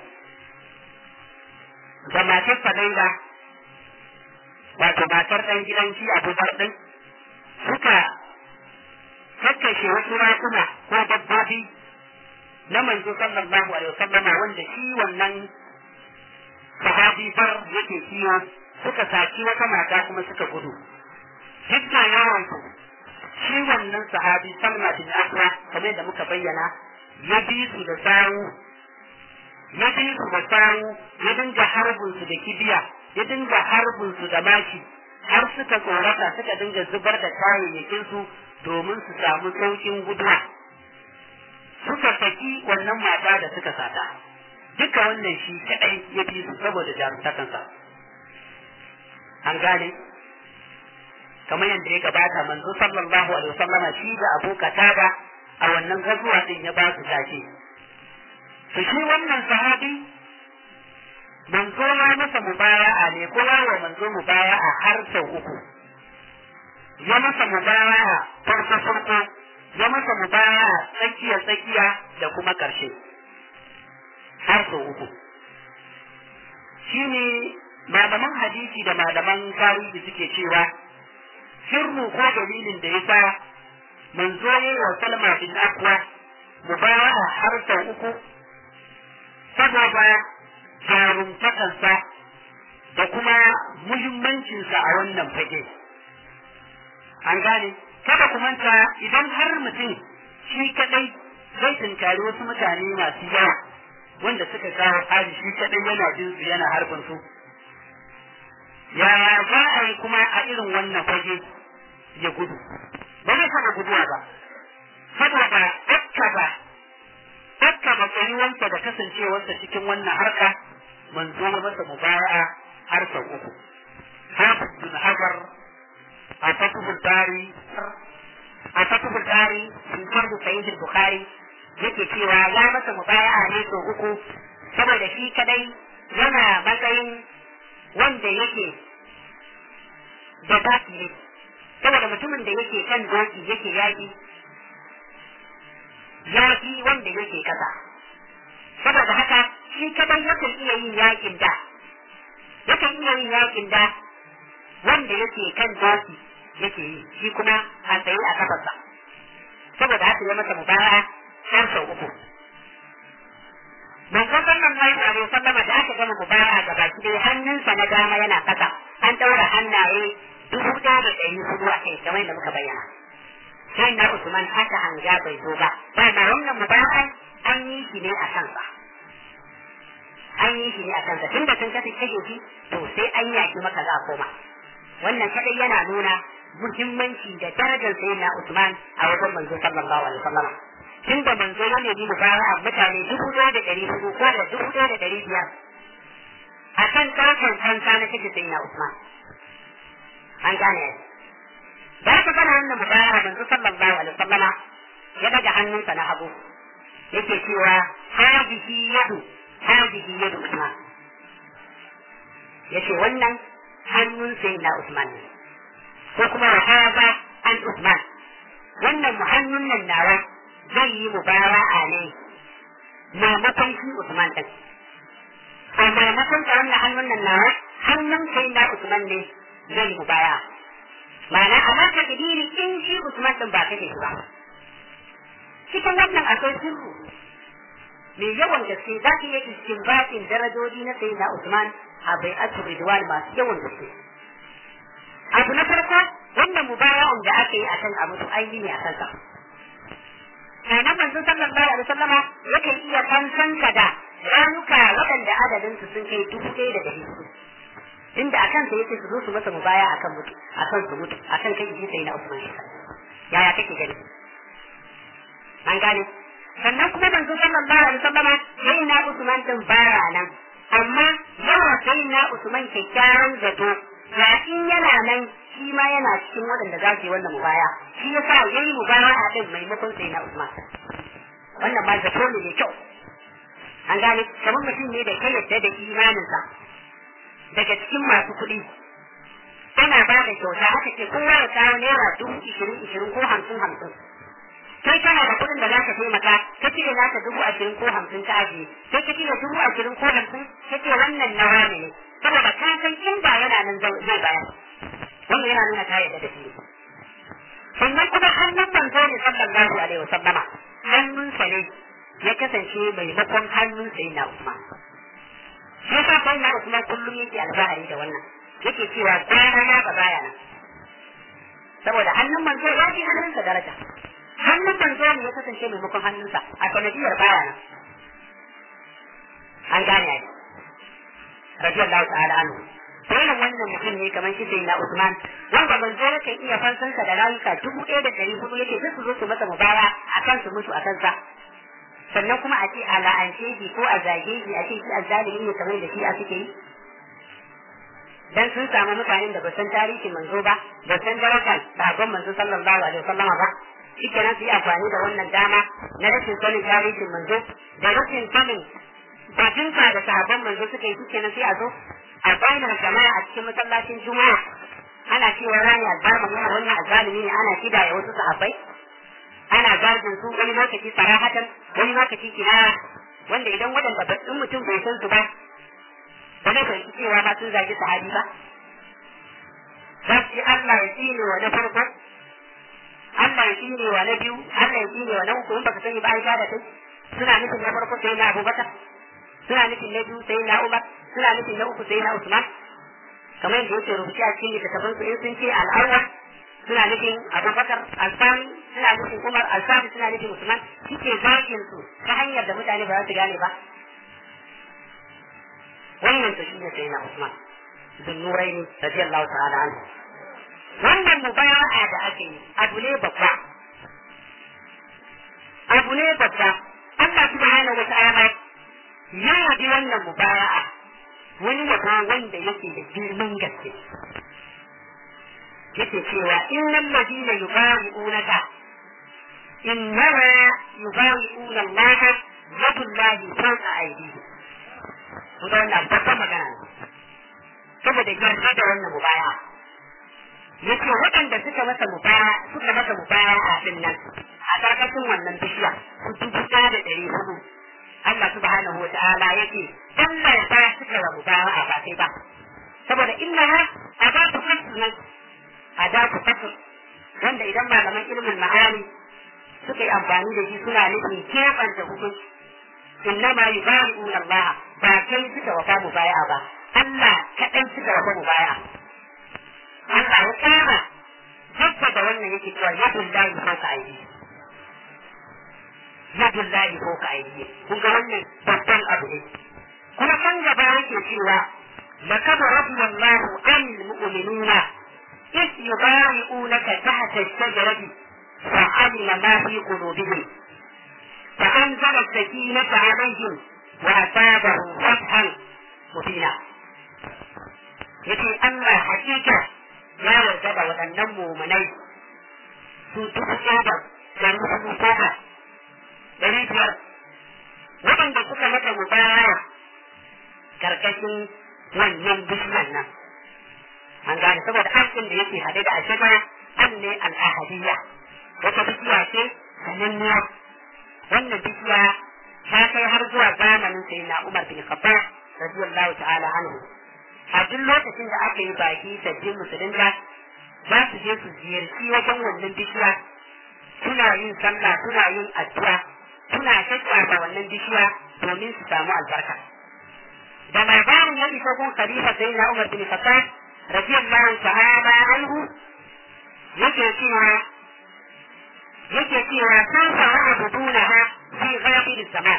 Speaker 1: da matar Fadaila wato matar ɗan gidan shi abubakar ɗin suka kakkashe wasu rakuna ko dabbobi na manzo sallallahu alaihi wasallama wanda shi wannan sahabi far yake kiyo suka saki wata mata kuma suka gudu duk da yawan su shi wannan sahabi salma bin akra kamar da muka bayyana ya bi su da sawu ya bi su da sawu ya dinga harbin su da kibiya ya dinga harbin su da maki har suka tsorata suka dinga zubar da kayayyakin su domin su samu saukin guduwa suka saki wannan mata da suka sata duka wannan shi kadai ya bi su saboda jarumtakansa an gane kamar yadda ya gabata manzo sallallahu alaihi wasallama shi da Abu Qatada a wannan gazuwa din ya ba su tashi to shi wannan sahabi manzo ya masa mubaya'a ne ko ya wa manzo mubaya'a har sau uku ya masa mubaya'a farko farko ya masa mubaya'a tsakiya tsakiya da kuma karshe har sau uku shine malaman hadisi da malaman tarihi suke cewa sirru ko dalilin da yasa manzo ya wa Salma bin Akwa mubaya'a har sau uku saboda jarumtakansa da kuma muhimmancinsa a wannan fage. An gane, kada ku manta idan har mutum shi kadai zai tunkari wasu mutane masu yawa wanda suka kawo hali shi kadai yana jin su yana harbin su. Yaya za a yi kuma a irin wannan fage ya gudu? Ba zai taɓa guduwa ba, saboda ɗakka ba Dakka da tsayuwarsa da kasancewarsa cikin wannan harka manzo ya masa mubaya'a har sau uku. Hafiz bin Hajar a fatuhul bari a fatihul bari fi fardu sahih bukhari yake cewa ya masa mubaya'a ne so uku saboda shi kadai yana matsayin wanda yake da doki ne saboda mutumin da yake kan doki yake yaki yaki wanda yake kasa saboda haka shi kadai yakan iya yin yakin da yakan iya yin yakin da wanda yake kan doki yake yi shi kuma a tsaye a kafarsa saboda haka ya masa mubara har sau uku manzo sallallahu alaihi wasallam da aka gama mubara ga baki dai hannunsa na dama yana kasa an daura hannaye dubu ɗaya da ɗari hudu a kai kamar da muka bayyana sai na Usman haka hanga bai zo ba ba ma wannan mubara an yi shi ne a kansa an yi shi ne a kansa tunda sun kasance kashe shi to sai an yaki maka za a koma wannan kadai yana nuna muhimmanci da darajar sayyidina Usman a wajen manzo sallallahu alaihi wasallam tunda manzo ya nemi mubaya'a mutane dubu ɗaya da ɗari hudu ko da dubu ɗaya da ɗari biyar a kan ɗaukar kansa na kashe sayyidina Usman an gane da aka gana wannan mubaya'a manzo sallallahu alaihi wasallama ya daga hannunsa na hagu yake cewa hadihi yadu hadihi yadu Usman yace wannan hannun sayyidina Usman ne ko kuma wa hada an Usman wannan hannun nan nawa zai yi mubara'a ne maimakon shi Usman din a maimakon ta wannan hannun nan nawa hannun sayyidina Usman ne zai yi mubara'a ma'ana amma ka kidiri in shi Usman din ba kake shi ba cikin wannan akwai sirru mai yawan gaske za ki yi istinbatin darajoji na sayyidina Usman a bai asu ridwan masu yawan gaske abu na farko wannan mubaya'un da aka yi akan abu to an yi ne a kansa kana manzo sallallahu alaihi wasallama yakan iya fansanka da ranuka waɗanda adadin su sun kai dubu ɗaya da ɗari hudu inda a kansa yake su zo su masa mubaya akan mutu akan su mutu akan kai ji sai na Usman yaya kake gani an gane sannan kuma manzo sallallahu alaihi wasallama sai na Usman din bara nan amma yawa sai na Usman kyakkyawan zato ga in yana nan shi ma yana cikin waɗanda za su yi wannan mubaya shi ya sa ya yi mubaya a ɗin maimakon sai na Usman wannan ba zato ne mai kyau an gane kamar mutum ne da kai yadda da imaninsa daga cikin masu kuɗi ana ba da kyauta aka ce kowa ya kawo naira dubu ishirin ishirin ko hamsin hamsin kai kana da kuɗin da za ka taimaka ka cire naka dubu ashirin ko hamsin ka ajiye sai ka cire dubu ashirin ko hamsin ka ce wannan na wani ne saboda ka san in ba yana nan zai bayar wannan yana nuna ta yarda da shi sannan kuma hannun manzo ne sallallahu alaihi wa sallama hannunsa ne ya kasance maimakon hannun sai na Usman shi yasa sai na Usman kullum yake alfahari da wannan yake cewa kwana na ba baya nan saboda hannun manzo ya fi hannunsa daraja hannun manzo ne ya kasance maimakon hannunsa a sanadiyar baya nan an gane ai radiyallahu ta'ala anhu wannan wannan mutum ne kamar shi sai na Usman wanda manzo yake iya fansansa da rayuka dubu ɗaya da ɗari hudu yake duk su zo su masa mubaya a kan su mutu a kansa sannan kuma a ce a la'ance shi ko a zage shi a ce shi azzalimi ne kamar da shi a suke yi dan sun samu mutanen da ba san tarihin manzo ba ba san darajar sabon manzo sallallahu alaihi wasallam ba shikenan su yi amfani da wannan dama na rashin sanin tarihin manzo da rashin sanin bajinka da sahabban manzo suka yi shikenan sai a zo a bayyana jama'a a cikin masallacin juma'a ana cewa rani azzalimi ne wannan azzalimi ne ana kidaya wasu sahabbai ana gardin su wani lokaci sarahatan wani lokaci kinaya wanda idan waɗanda ba in mutum bai san su ba ba zai fahimci cewa ba sun zagi sahabi ba za su yi Allah ya tsine wa na farko Allah ya tsine wa na biyu Allah ya tsine wa na uku in baka sani ba Aisha da kai suna nufin na farko sai na Abubakar suna nufin na biyu sai na Umar suna nufin na uku sai na Usman kamar yadda yake rubuce a cikin littattafan su in sun ce al'awwal suna nufin abubakar alfani suna nufin umar alfani suna nufin usman suke zagin su ta hanyar da mutane ba za su gane ba wannan to shine sai na usman bin nuraini radiyallahu ta'ala anhu wannan mubaya'a da ake yi abu ne babba abu ne babba Allah subhanahu wa ta'ala ya yabi wannan mubaya'a wani yabo wanda yake da girman gaske yake cewa innal ladina yubayi'unaka innama yubayi'una Allah yadullahi fawqa aydihim ku da wannan babban magana ne saboda yarda da wannan mubaya yace waɗanda suka masa mubaya suka masa mubaya a din nan a karkashin wannan bishiya su dubu ɗaya da ɗari hudu Allah subhanahu wa ta'ala yake Allah ya ba suka wa mubaya a ba sai ba saboda innaha adatu fasl nan adatu fasl wanda idan malaman ilimin ma'ani suka yi amfani da shi suna nufin keɓanta hukunci innama yubai'una Allah ba kai suka wafa mubaya'a ba Allah kaɗan suka wafa mubaya'a Allah ya kama hajja da wannan yake cewa yadun lahi ko ka aiki yadun lahi ko ka aiki kun ga wannan babban abu ne kuma kan gaba yake cewa لقد رضي الله عن المؤمنين إذ يبايعونك تحت الشجرة فعلم ما في قلوبهم فأنزل السكينة عليهم وأصابهم فتحا مبينا yace Allah hakika ya yarda da waɗannan mumunai su dubu ɗaya da ɗari hudu koma ɗari biyar waɗanda suka mata mubaya karkashin wannan bishiyar nan an gane saboda aikin da yake haɗe da ashaba an ne al'ahadiyya wata bishiya ce sananniya wannan bishiya ta kai har zuwa zamanin sai na Umar bin Khattab radiyallahu ta'ala anhu a duk lokacin da aka yi baki sabbin musulunta za su je su ziyarci wajen wannan bishiya suna yin sallah suna yin addu'a suna shakka wannan bishiya domin su samu albarka da labarin ya isa gun khalifa sai na Umar bin Khattab radiyallahu ta'ala anhu yake cewa yake cewa sun fara abudunaha fi ghafir zaman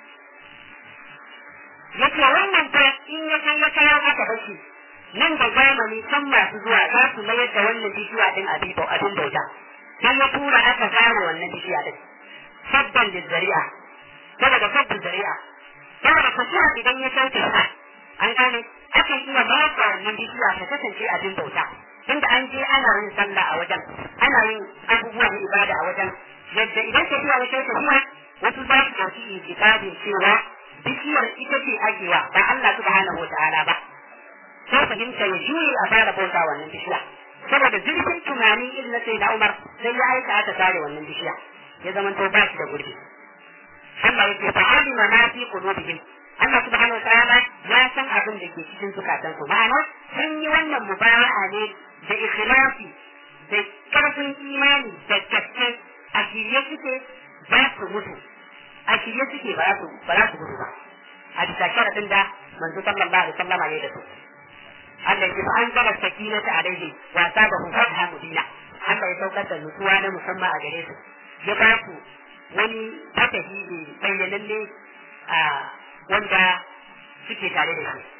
Speaker 1: yake wannan fa in ya kai ya kawo aka bashi nan da zamani can masu zuwa za su mayar da wannan bishiya din abin abin bauta sai ya tura aka zare wannan bishiya din sabban da zari'a saboda sabbin zari'a saboda fasuwa idan ya sauke sa an gane akan iya ba wannan bishiya ta kasance abin bauta inda an je ana yin sallah a wajen ana yin abubuwa na ibada a wajen yadda idan tafiya ya kai tafiya wasu za su ɗauki itikadin cewa bishiyar ita ce ajewa ba Allah subhanahu wa ta'ala ba sai fahimta ya juye a fara bauta wannan bishiya saboda zurfin tunanin irin na sai da Umar sai ya aika aka tare wannan bishiya ya zama to ba shi da gurbi Allah yake fa'alima ma fi qulubihim Allah subhanahu wa ta'ala ya san abin da ke cikin zukatansu ma'ana sun yi wannan mubaya'a ne da ikhlasi da karfin imani da gaske a shirye suke za su mutu a shirye suke ba za su ba za su gudu ba a bisa sharadin da manzo sallallahu alaihi wasallam ya da su Allah ya fa an zara sakinata alaihi wa sabahu fatha mubina Allah ya saukar da nutsuwa na musamman a gare su ya ba su wani fatahi ne bayyananne a wanda suke tare da shi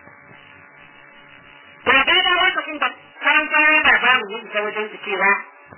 Speaker 1: to da da lokacin da karan kayan labarin ya isa wajen su cewa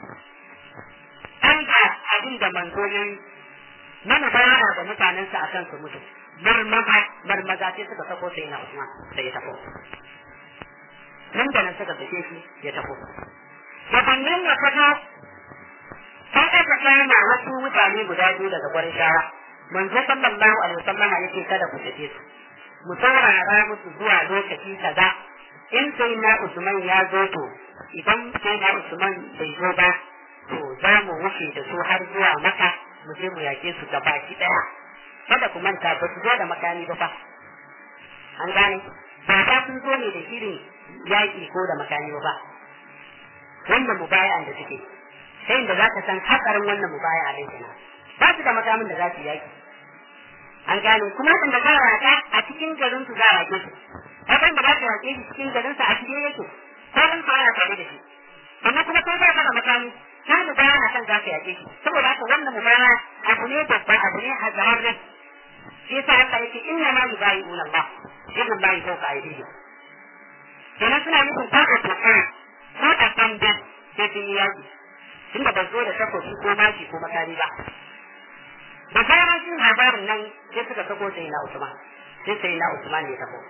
Speaker 1: an ga abin da manzo ya yi mana bayana da mutanensa a kan su mutu marmaza marmaza sai suka sako sai na Usman sai ya tafo nan da nan suka sake shi ya tafo gabanin ya fito sai aka kama wasu mutane guda biyu daga gwarin shara manzo sallallahu alaihi wasallam yake kada ku sake su mu saurara musu zuwa lokaci kaza in sai na Usman ya zo to idan sai na Usman bai zo ba to za mu wuce da su har zuwa maka mu je mu yake su gaba ki daya kada ku manta ba su zo da makami ba fa an gane ba ta sun zo ne da shirin yaƙi ko da makami ba wannan mubaya'an da suke sai da za ka san hatsarin wannan mubaya'a din kenan ba su da makamin da za su yaki an gane kuma kan da za a a cikin garin su za a rake su kasan da za su rake shi cikin garin sa a cikin yake ko in su ana tare da shi amma kuma kai ba ka da makami ka da ba na kan za ka yake shi saboda haka wannan mubaya abu ne babban abu ne hazararre shi yasa Allah yake inna ma yubayi'una Allah yadda Allah ya sauka aidihim kenan suna nufin ta a toka ko a sanda sai sun yi yaki tunda ba zo da takobi ko maki ko makari ba da zarar jin labarin nan sai suka sako sai na Usman sai sai na Usman ya tafi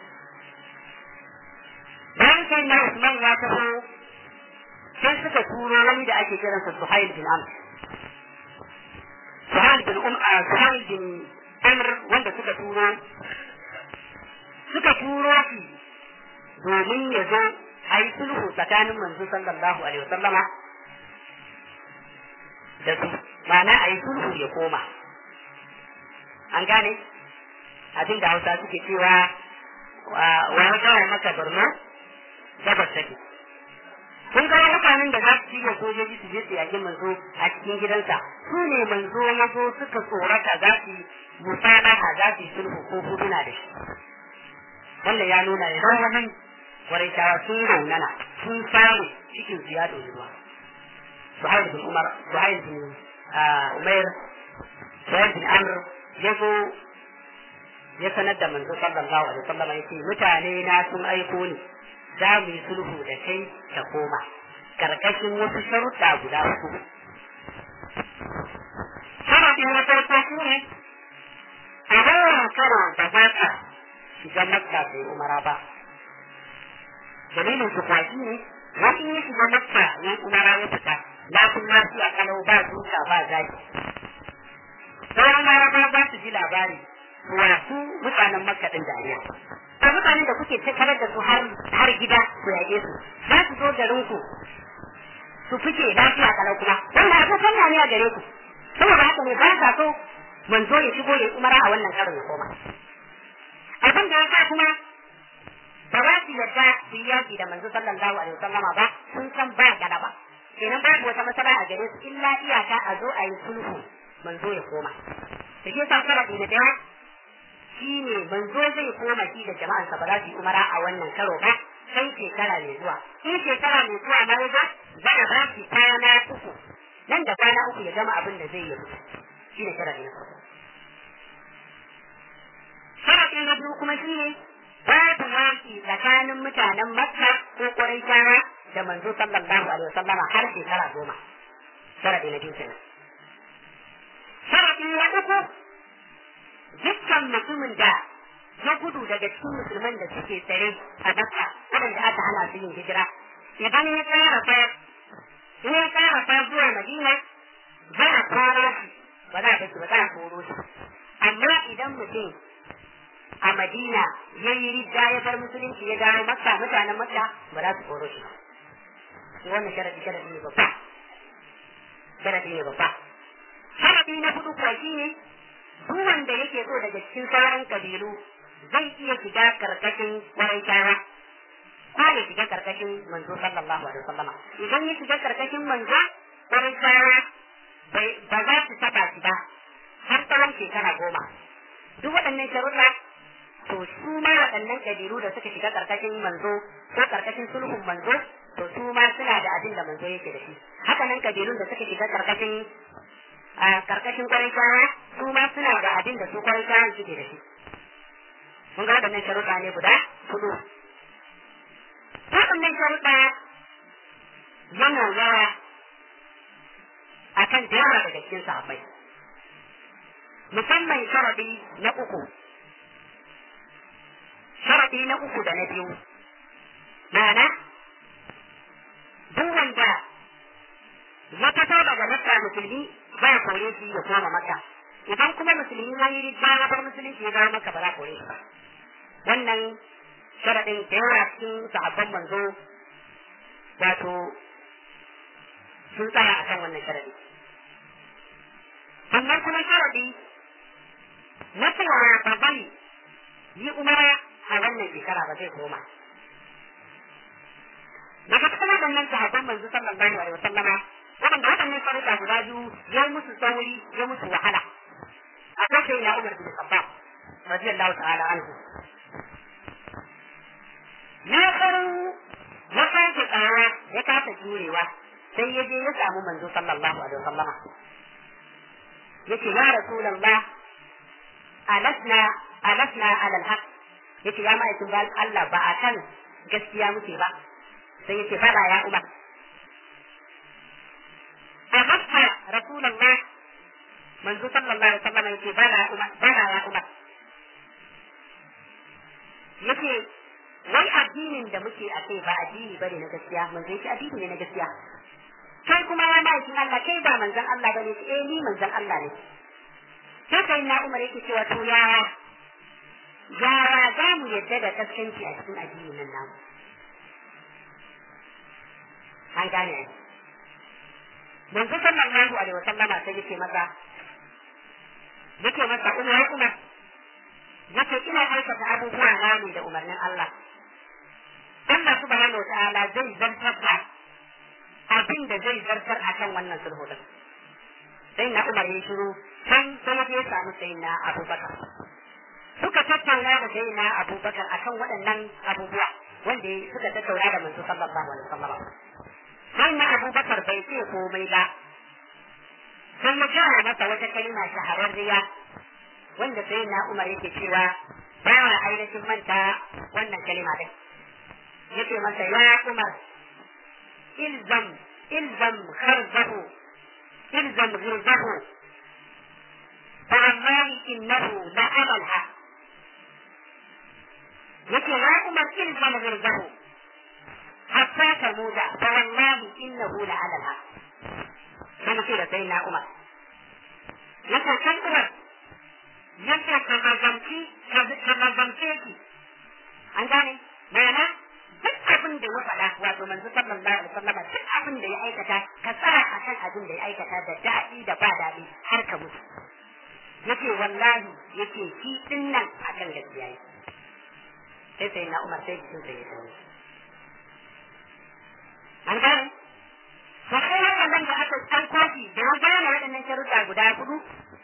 Speaker 1: bayan sai na Usman ya tafi sai suka turo wani da ake kiransa Suhail bin Amr Suhail bin Um Suhail bin Amr wanda suka turo suka turo shi domin ya zo a yi sulhu tsakanin manzo sallallahu alaihi wasallama da su ma'ana a yi sulhu ya koma an gane abin da hausa suke cewa wani kawai maka birnin gabas take kun ga mutanen da za su shirya sojoji su je su yaƙi manzo a cikin gidansa su ne manzo ya zo suka tsorata za su yi musalaha za su yi sulhu ko huduna da shi wannan ya nuna ya wannan Quraishawa sun raunana sun samu cikin su ya ɗori ruwa. Suhail bin Umar, Suhail bin Umair, Suhail bin Amr ya zo ya sanar da manzo sallallahu alaihi wasallam ya ce mutane na sun aiko ni za mu yi sulhu da kai ta koma karkashin wasu sharuɗa guda uku. Sharaɗin na farko shi ne a wannan karo da ba ka shiga makka sai umara ba. dalilin su kwashi ne wani ya shiga makka ya umara ya fita lafin lafiya kalau ba duka ba zaki sauran laraba ba su ji labari wasu mutanen makka din dariya a mutanen da kuke tattare da su har gida ku yage su za su zo garin ku su fice lafiya kalau kuma wanda abu kanya ne a gare ku saboda haka ne ba sa so manzo ya shigo ya umara a wannan karin ya koma abin da ya sa kuma ba za su yarda su yi yaƙi da manzo sallallahu alaihi wasallama ba sun san ba galaba kenan babu wata matsala a gare su illa iyaka a zo a yi sulhu manzo ya koma da shi sa sharadi da daya shi ne manzo zai koma shi da jama'ansa ba za su yi umara a wannan karo ba sai shekara mai zuwa in shekara mai zuwa na waje za a ba shi kwana uku nan da kwana uku ya gama abin da zai yi shi ne sharadi na farko sharadi na biyu kuma shi ne babu yaki tsakanin mutanen Makka ko Quraishawa da manzo sallallahu alaihi wasallam har shekara goma. Sharadi na biyu kenan. Sharadi na uku dukkan mutumin da ya gudu daga cikin musulman da suke tsare a Makka waɗanda aka hana su yin hijira. Idan ya tsara fa in ya tsara fa zuwa Madina za a koro shi ba za a bashi ba za a koro shi. Amma idan mutum a Madina ya yi ridda ya bar musulunci ya dawo Makka mutanen Makka ba za su koro shi ba. Shi wannan sharadi sharadi ne babba. Sharadi ne babba. Sharadi na hudu kuwa shi ne duk wanda yake so daga cikin sauran kabilu zai iya shiga karkashin Quraishawa ko ya shiga karkashin manzo sallallahu alaihi wasallam. Idan ya shiga karkashin manzo Quraishawa ba za su taba shi ba har tsawon shekara goma. Duk waɗannan sharuɗa to su ma waɗannan ƙabilu da suka shiga ƙarƙashin manzo ko ƙarƙashin sulhun manzo to su ma suna da abin da manzo yake da shi haka nan ƙabilun da suka shiga ƙarƙashin a ƙarƙashin ƙwarishawa su ma suna da abin da su ƙwarishawan suke da shi mun ga waɗannan sharuɗa ne guda hudu waɗannan sharuɗa yana yawa akan da yawa daga cikin sahabbai musamman sharaɗi na uku sharaɗi na uku da na biyu ma'ana duk wanda ya fito daga makka musulmi ba ya kore shi ya koma makka idan kuma musulmi ya yi rija ya bar musulunci ya dawo makka ba za a kore shi ba wannan sharaɗin da yawa cikin sahabban manzo wato sun tsaya akan wannan sharaɗi sannan kuma sharaɗi na cewa ba bari yi umara a wannan shekara ba zai koma. Daga cikin waɗannan sahabban manzo sallallahu alaihi wasallama waɗanda waɗannan sharuɗa guda biyu ya musu tsauri ya musu wahala. Akwai sai na Umar bin Khattab radiyallahu ta'ala anhu. Ya faru ya sake tsara ya kasa jurewa sai ya je ya samu manzo sallallahu alaihi wasallama. Yace ya Rasulullah alasna alasna alal haqq yace ya ma'aikin ba Allah ba a kan gaskiya muke ba sai yace fada ya umar a makka rasulullah manzo sallallahu alaihi wasallam yace bala umar bala ya umar yace wai addinin da muke a kai ba addini bane na gaskiya manzo yace addini ne na gaskiya kai kuma ya ma'aikin Allah kai ba manzon Allah bane eh ni manzon Allah ne sai sai na umar yake cewa to yaya yaya za mu yadda da kaskanci a cikin addinin nan namu an gane ai manzo sallallahu alaihi wasallama sai yake masa yake masa umar umar yake ina aikata abubuwa na ne da umarnin Allah Allah subhanahu wa ta'ala zai zartar da abin da zai zartar akan wannan sulhu din sai na umar ya shiru can sai ya samu sai na abubakar suka tattauna da sai na abubakar akan waɗannan abubuwa wanda suka tattauna da manzo sallallahu alaihi wasallam sai na abubakar bai ce komai ba sai ya gaya masa wata kalma shahararriya wanda sai na umar yake cewa ba wa ainihin manta wannan kalma din yake masa ya umar ilzam ilzam kharzahu ilzam ghirzahu فوالله إنه لأمى الحق yake ya umar ilzam ghirzahu hatta tamuda fa wallahi innahu la ala al sai ce da sai na umar yake kan umar yake ka mazanci ka mazance ki an gane ma'ana duk abin da ya faɗa wato manzo sallallahu alaihi wasallam duk abin da ya aikata ka tsara akan abin da ya aikata da daɗi da ba daɗi har ka mutu yake wallahi yake shi din nan akan gaskiya yake sai sai na umar sai jikin sai ya sani an gane to sai waɗannan da aka an kwashi da ya gane waɗannan sharuɗa guda hudu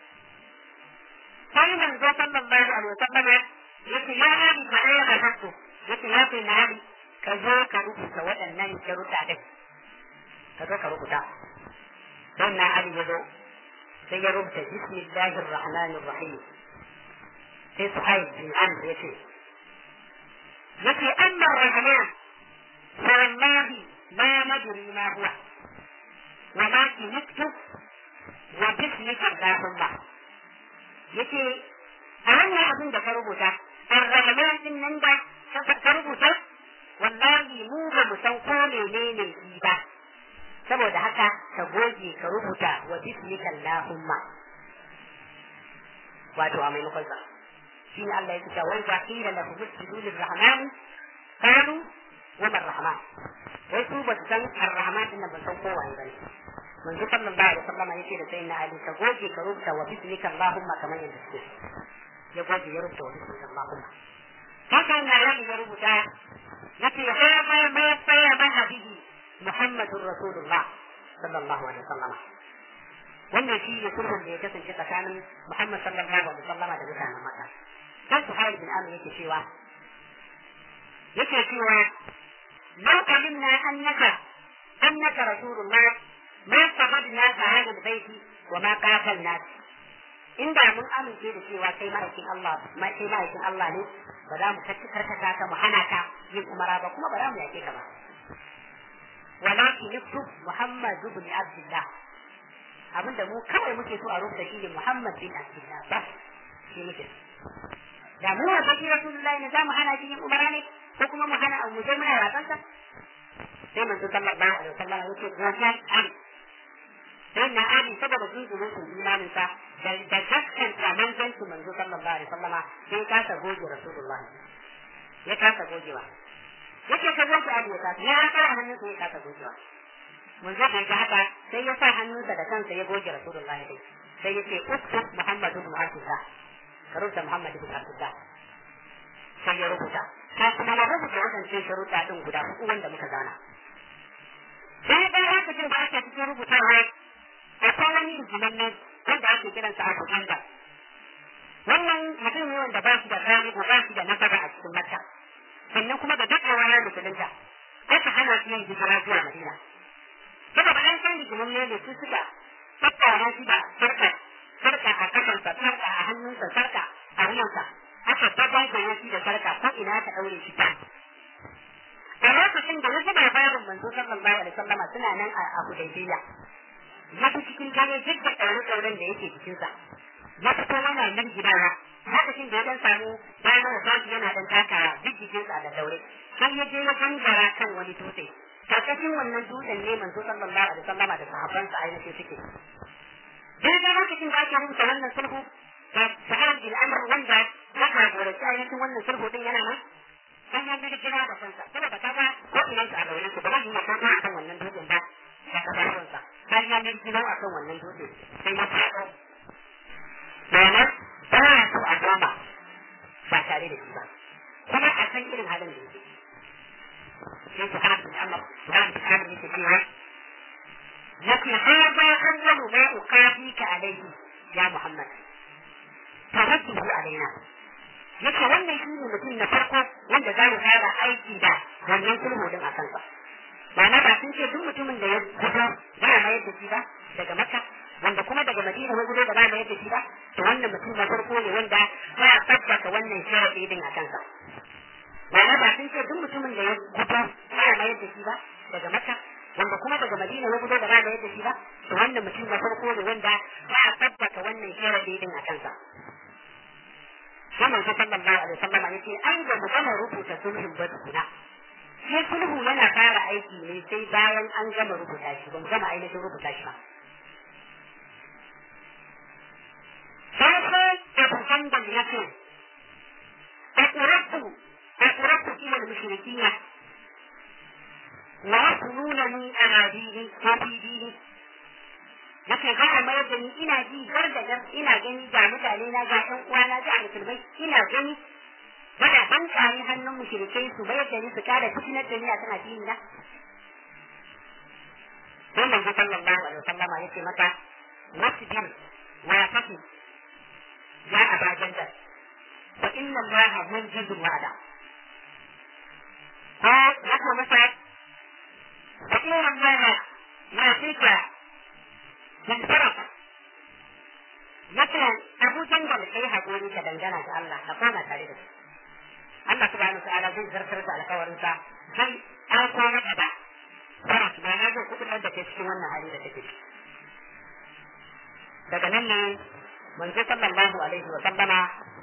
Speaker 1: sai manzo sallallahu alaihi wasallam yake ya hadi fa ya hakku yake ya sai na hadi ka zo ka rubuta waɗannan sharuɗa din ka zo ka rubuta don na hadi ya zo sai ya rubuta bismillahir rahmanir rahim sai suhaib bin amr ya ce yake amma rahman fa wallahi ma nadri ma huwa wa ma naktub wa bismika allahumma yake a wannan abin da ka rubuta ar-rahman din nan da ka rubuta wallahi mu ba mu san ko menene shi ba saboda haka ka goge ka rubuta wa bismika allahumma wato a maimakon sa shi ne Allah ya kuta wai ba kila lahu musjudu lirrahman qalu wa man rahman wai su ba su san ar-rahman din ba san kowa ne bane manzo sallallahu alaihi wasallam yake da sayyidina ali ka goge ka rubuta wa bismika allahumma kamar yadda suke ya goge ya rubuta wa bismika allahumma haka na rabi ya rubuta yace ha ma ma saya ma habibi muhammadur rasulullah sallallahu alaihi wasallam wannan shi ne sulhun da ya kasance tsakanin muhammad sallallahu alaihi wasallam da mutanen makka kan su hayar bin amr yake cewa yake cewa لو علمنا أنك أنك رسول الله ما صحبنا هذا البيت وما قاتلناك in da mun amince da cewa kai ma'aikin Allah kai ma'aikin Allah ne ba za mu karkata ka mu hana ka yin umara ba kuma ba za mu yake ka ba walakin yaktub Muhammad ibn Abdullah abinda mu kawai muke so a rubuta shi ne Muhammad bin Abdullah ba shi muke da mu wa baki Rasulullahi ne za mu hana shi yin umara ne ko kuma mu hana mu je muna rakansa sai manzo sallallahu alaihi wasallam yake wannan ali sai na ali saboda jinjinin su imanin sa da da hakkan da manzon su manzo sallallahu alaihi wasallam sai ka ta goge rasulullahi ya ka ta gogewa yake ka goge ali ya ka ya ka hannun sa ya ka ta gogewa manzo kan ga haka sai ya sa hannunsa da kansa ya goge rasulullahi dai sai yake uktub muhammadu ibn abdullah ka rubuta muhammad ibn abdullah sai ya rubuta ka kuma na rubuta wadancan sharuɗa ɗin guda uku wanda muka gana. Sai ɗan lokacin da ake cikin rubutawa akwai wani rigiman nan wanda ake kiransa Abu Handa. Wannan mutum ne wanda ba shi da gani ba shi da nasaba a cikin Makka. Sannan kuma da daɗewa ya musulunta. Aka hana shi yin hijira zuwa Madina. Saboda an san rigiman ne su suka tattara shi da sarka sarka a kafansa sarka a hannunsa sarka a wuyansa aka tabbar da yaki da sarka ko ina aka daure shi ta a lokacin da wasu labarin manzo sallallahu alaihi wasallama suna nan a Hudaybiya ya fi cikin dare duk da ɗaure ɗauren da yake cikinsa ya fito yana nan gidana lokacin da ya dan samu bayan da sashi yana dan takawa duk jikinsa da daure sai ya je ya gangara kan wani dutse karkashin wannan dutsen ne manzo sallallahu alaihi wasallama da sahabbansa ainihin suke daidai lokacin da ake rubuta wannan sulhu sa'ad bin amr wanda ya jagoranci ainihin wannan sulhu din yana nan sai ya gani kira da kansa saboda kaga ko ina su a gaban su ba zai yi maka kan wannan dutsen ba da kafafunsa har ya gani kira a kan wannan dutsen sai ya faɗo ma'ana ba ya so a gama ba tare da shi ba kuma a san irin halin da yake sai su hana su amma su hana su hana yake cewa yake hada awwalu ma uqafika alayhi ya muhammad taradduhu alaina yake wannan shi ne mutum na farko wanda za mu fara aiki da wannan sulhu din a kansa ma'ana ba sun ce duk mutumin da ya gudu za a mayar da shi ba daga makka wanda kuma daga madina ya gudu da ba mayar da shi ba to wannan mutum na farko ne wanda za a tabbata wannan sharadi din a kansa ma'ana ba sun ce duk mutumin da ya gudu za a mayar da shi ba daga makka wanda kuma daga madina ya gudu da ba mayar da shi ba to wannan mutum na farko ne wanda za a tabbata wannan sharadi din a kansa wannan sai sallallahu alaihi wasallam yace ai da mu gama rubuta sulhun ba tukuna sai sulhu yana fara aiki ne sai bayan an gama rubuta shi ban gama ainihin rubuta shi ba sai sai abu hanbal ya ce أقربت أقربت إلى المشركين ويقولونني أناديني وفي ديني nake za a mayar da ni ina ji gar da gar ina gani ga mutane na ga ɗan uwana ga musulmai ina gani bada ban kare hannun mushrikai su mayar da ni su kare fitinar da ni a tana dini na sai manzo sallallahu alaihi wasallama yace maka wasbir wa tafi ya abajan da fa inna allaha munjizul wa'da ko haka masa fa inna allaha ma fika من فرق مثلا أبو جندل sai haƙuri ka dangana ga Allah ka koma tare da shi Allah subhanahu ta'ala zai zartar da alƙawarinsa zai aiko maka da faras ba na zai kuɗin da ke cikin wannan hali da take daga nan ne manzo sallallahu alaihi wa sallama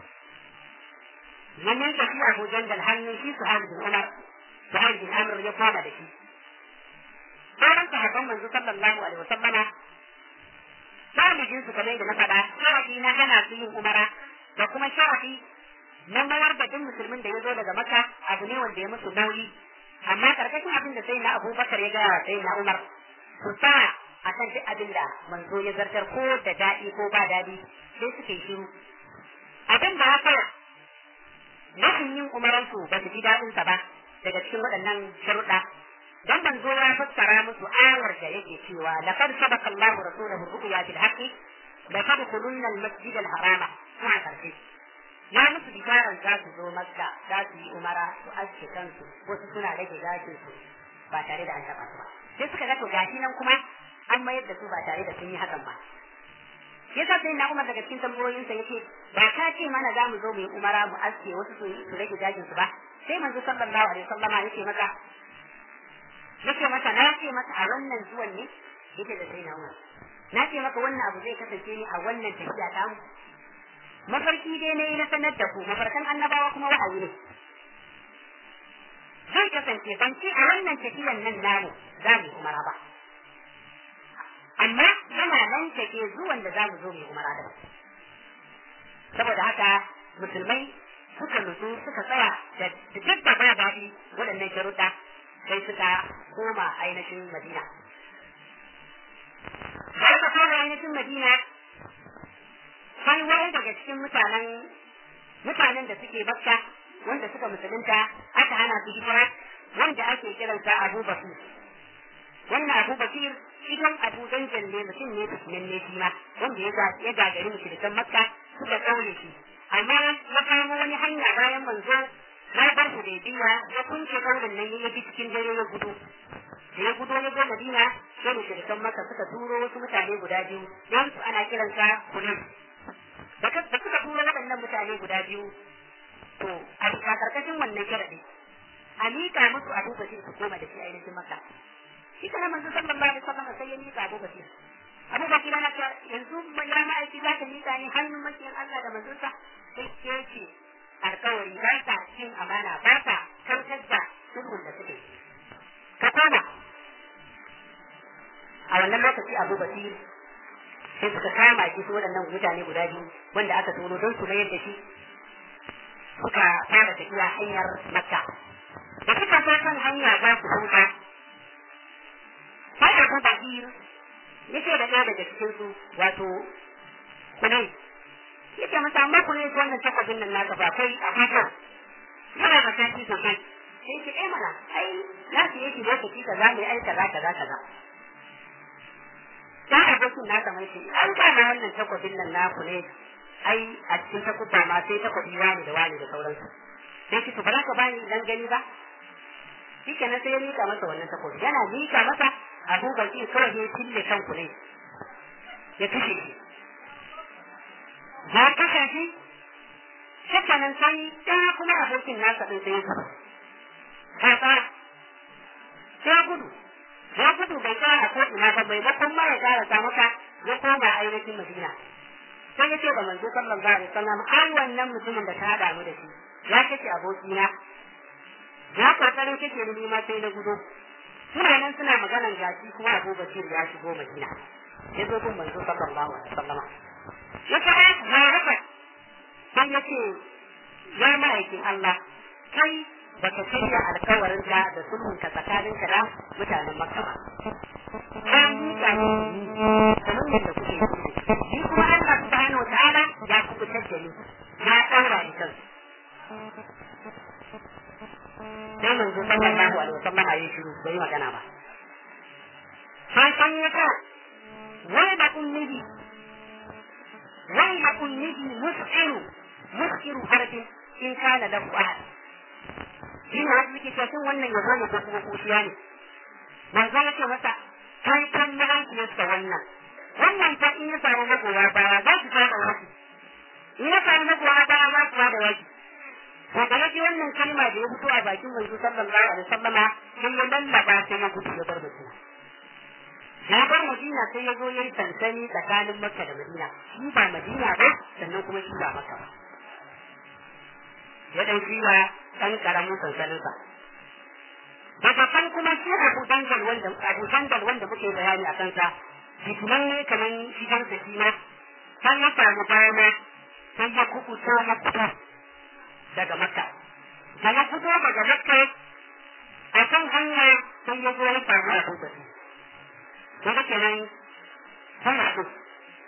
Speaker 1: ya miƙa shi Abu Jandal hannun shi Suhail bin Umar Suhail bin Amr ya koma da shi sauran sahabban manzo sallallahu alaihi wa sallama galibin su kamar da na faɗa sharafi na hana su yin umara da kuma sharafi na mayar da duk musulmin da ya zo daga maka abu ne wanda ya musu nauyi amma karkashin abin da sai na abubakar ya gaya sai na umar su sa a kan duk abin da manzo ya zartar ko da daɗi ko ba daɗi sai suke shiru abin da haka rashin yin umaransu ba su ji daɗinsa ba daga cikin waɗannan sharuɗa dan manzo ya fassara musu ayar da yake cewa laqad sabaqa Allahu rasulahu ru'ya bil haqqi la tadkhulunna al masjid al harama kuma karshe ya musu bisharan za su zo makka za su yi umara su aske kansu wasu suna rage gashin su ba tare da an taba su ba sai suka ga to gashi nan kuma an mayar da su ba tare da sun yi hakan ba yasa sai na umar daga cikin tambayoyinsa yake ba ka ce mana za mu zo mu yi umara mu aske wasu su rage gashin su ba sai manzo sallallahu alaihi wasallama yake maka nake masa na ce masa a wannan zuwan ne yake da sai na umar na ce maka wannan abu zai kasance ne a wannan tafiya ta mu mafarki dai ne na sanar da ku mafarkan annabawa kuma wahayi ne zai kasance ban ce a wannan tafiyan nan namu za mu yi umara ba amma yana nan take zuwan da za mu zo mu yi umara da saboda haka musulmai suka nutsu suka tsaya da duk da ba daɗi waɗannan sharuɗa sai suka koma ainihin Madina. Da suka koma ainihin Madina, sai wani daga cikin mutanen mutanen da suke Makka wanda suka musulunta aka hana su hijira wanda ake kiransa Abu Bakir. Wannan Abu Bakir cikin Abu Danjan ne mutum ne fitinin ne shi ma wanda ya gagari mushrikan Makka suka kaure shi. Amma ya kamo wani hanya bayan manzo na bar su da biya ya kunce kaurin nan ya bi cikin dare ya gudu da ya gudu ya zo madina sai mu shirkan maka suka turo wasu mutane guda biyu don su ana kiransa kulis da suka turo waɗannan mutane guda biyu to a karkashin wannan sharadi a miƙa musu abu basir su koma da shi ainihin maka shi kana manzo sallallahu alaihi wasallam sai ya miƙa abu basir abu basir na ta yanzu ya ma'aiki za ka miƙa ni hannun makiyan Allah da manzonsa sai ke ce alkawari ba sa cin amana ba sa kautar da sulhun da suke ka koma a wannan lokaci abu basir sai suka kama shi su waɗannan mutane guda biyu wanda aka tono don su mayar da shi suka fara tafiya hanyar makka da suka so kan hanya za su huta sai abu bakir yake da ɗaya daga cikin su wato kunai yake masa amma kunai wannan takwabin nan naka ba kai a haka yana da tafi sosai sai ki ɗaya mana ai na su yake lokaci kaza mai ai kaza kaza kaza ta abokin nasa mai shi an kama wannan takwabin nan naku ne ai a cikin takubba ma sai takwabi wani da wani da sauransu sai ki to ba za ka bani dan gani ba shi kenan sai ya mika masa wannan takwabi yana mika masa abu baki kawai ya tille kanku ne ya kashe shi ya kashe shi shi kenan sai ɗaya kuma abokin nasa ɗin sai ya gudu ka tsara sai ya gudu ya gudu bai tsaya a ko'ina ba bai bakon ma ya ƙara maka ya koma ainihin madina sai ya ce da manzo sallallahu alaihi wasallam ai wannan mutumin da ta hada mu da shi ya kace abokina ya kokarin kake ni ma sai na gudu suna nan suna maganan gashi kuma Abu Bakir ya shigo Madina ya zo gun manzo sallallahu alaihi wasallam ya ce ai ya rufa sai ya ce ya ma'aikin Allah kai baka shirya alkawarin ka da sulhun ka tsakanin ka da mutanen Makka ba ka miƙa ni kamar yadda kuke yi shi kuma Allah subhanahu wataala ya kubutar da ni ya ɗaura ni kansu sai manzo sallallahu alaihi wasallam ayi shiru bai magana ba sai san ya ka wai da kunnihi wai da kunnihi mus'iru mus'iru harfin in kana lahu ahad shi ne wasu suke cewa wannan ya zama ko kuma kushiya ne manzo ya ce masa kai kan mahaifiyarsa wannan wannan ta in ya samu magoya baya za su fara wasu in ya samu magoya baya za su fara wasu to da yake wannan kalma da ya fito a bakin manzo sallallahu alaihi wasallama sai ya lallaba sai ya gudu ya bar Madina ya bar Madina sai ya zo yayi sansani tsakanin Makka da Madina shi ba Madina ba sannan kuma shi ba Makka ba ya dauki wa dan karamin sansanin sa daga kan kuma shi Abu Dangal wanda Abu Dangal wanda muke bayani a kansa fitinan ne kaman shi kansa shi ma sai ya samu dama sai ya kukuta makka daga makka da ya fito daga makka a kan hanya sai ya zo ya samu a kusurci to da kenan sai a kusa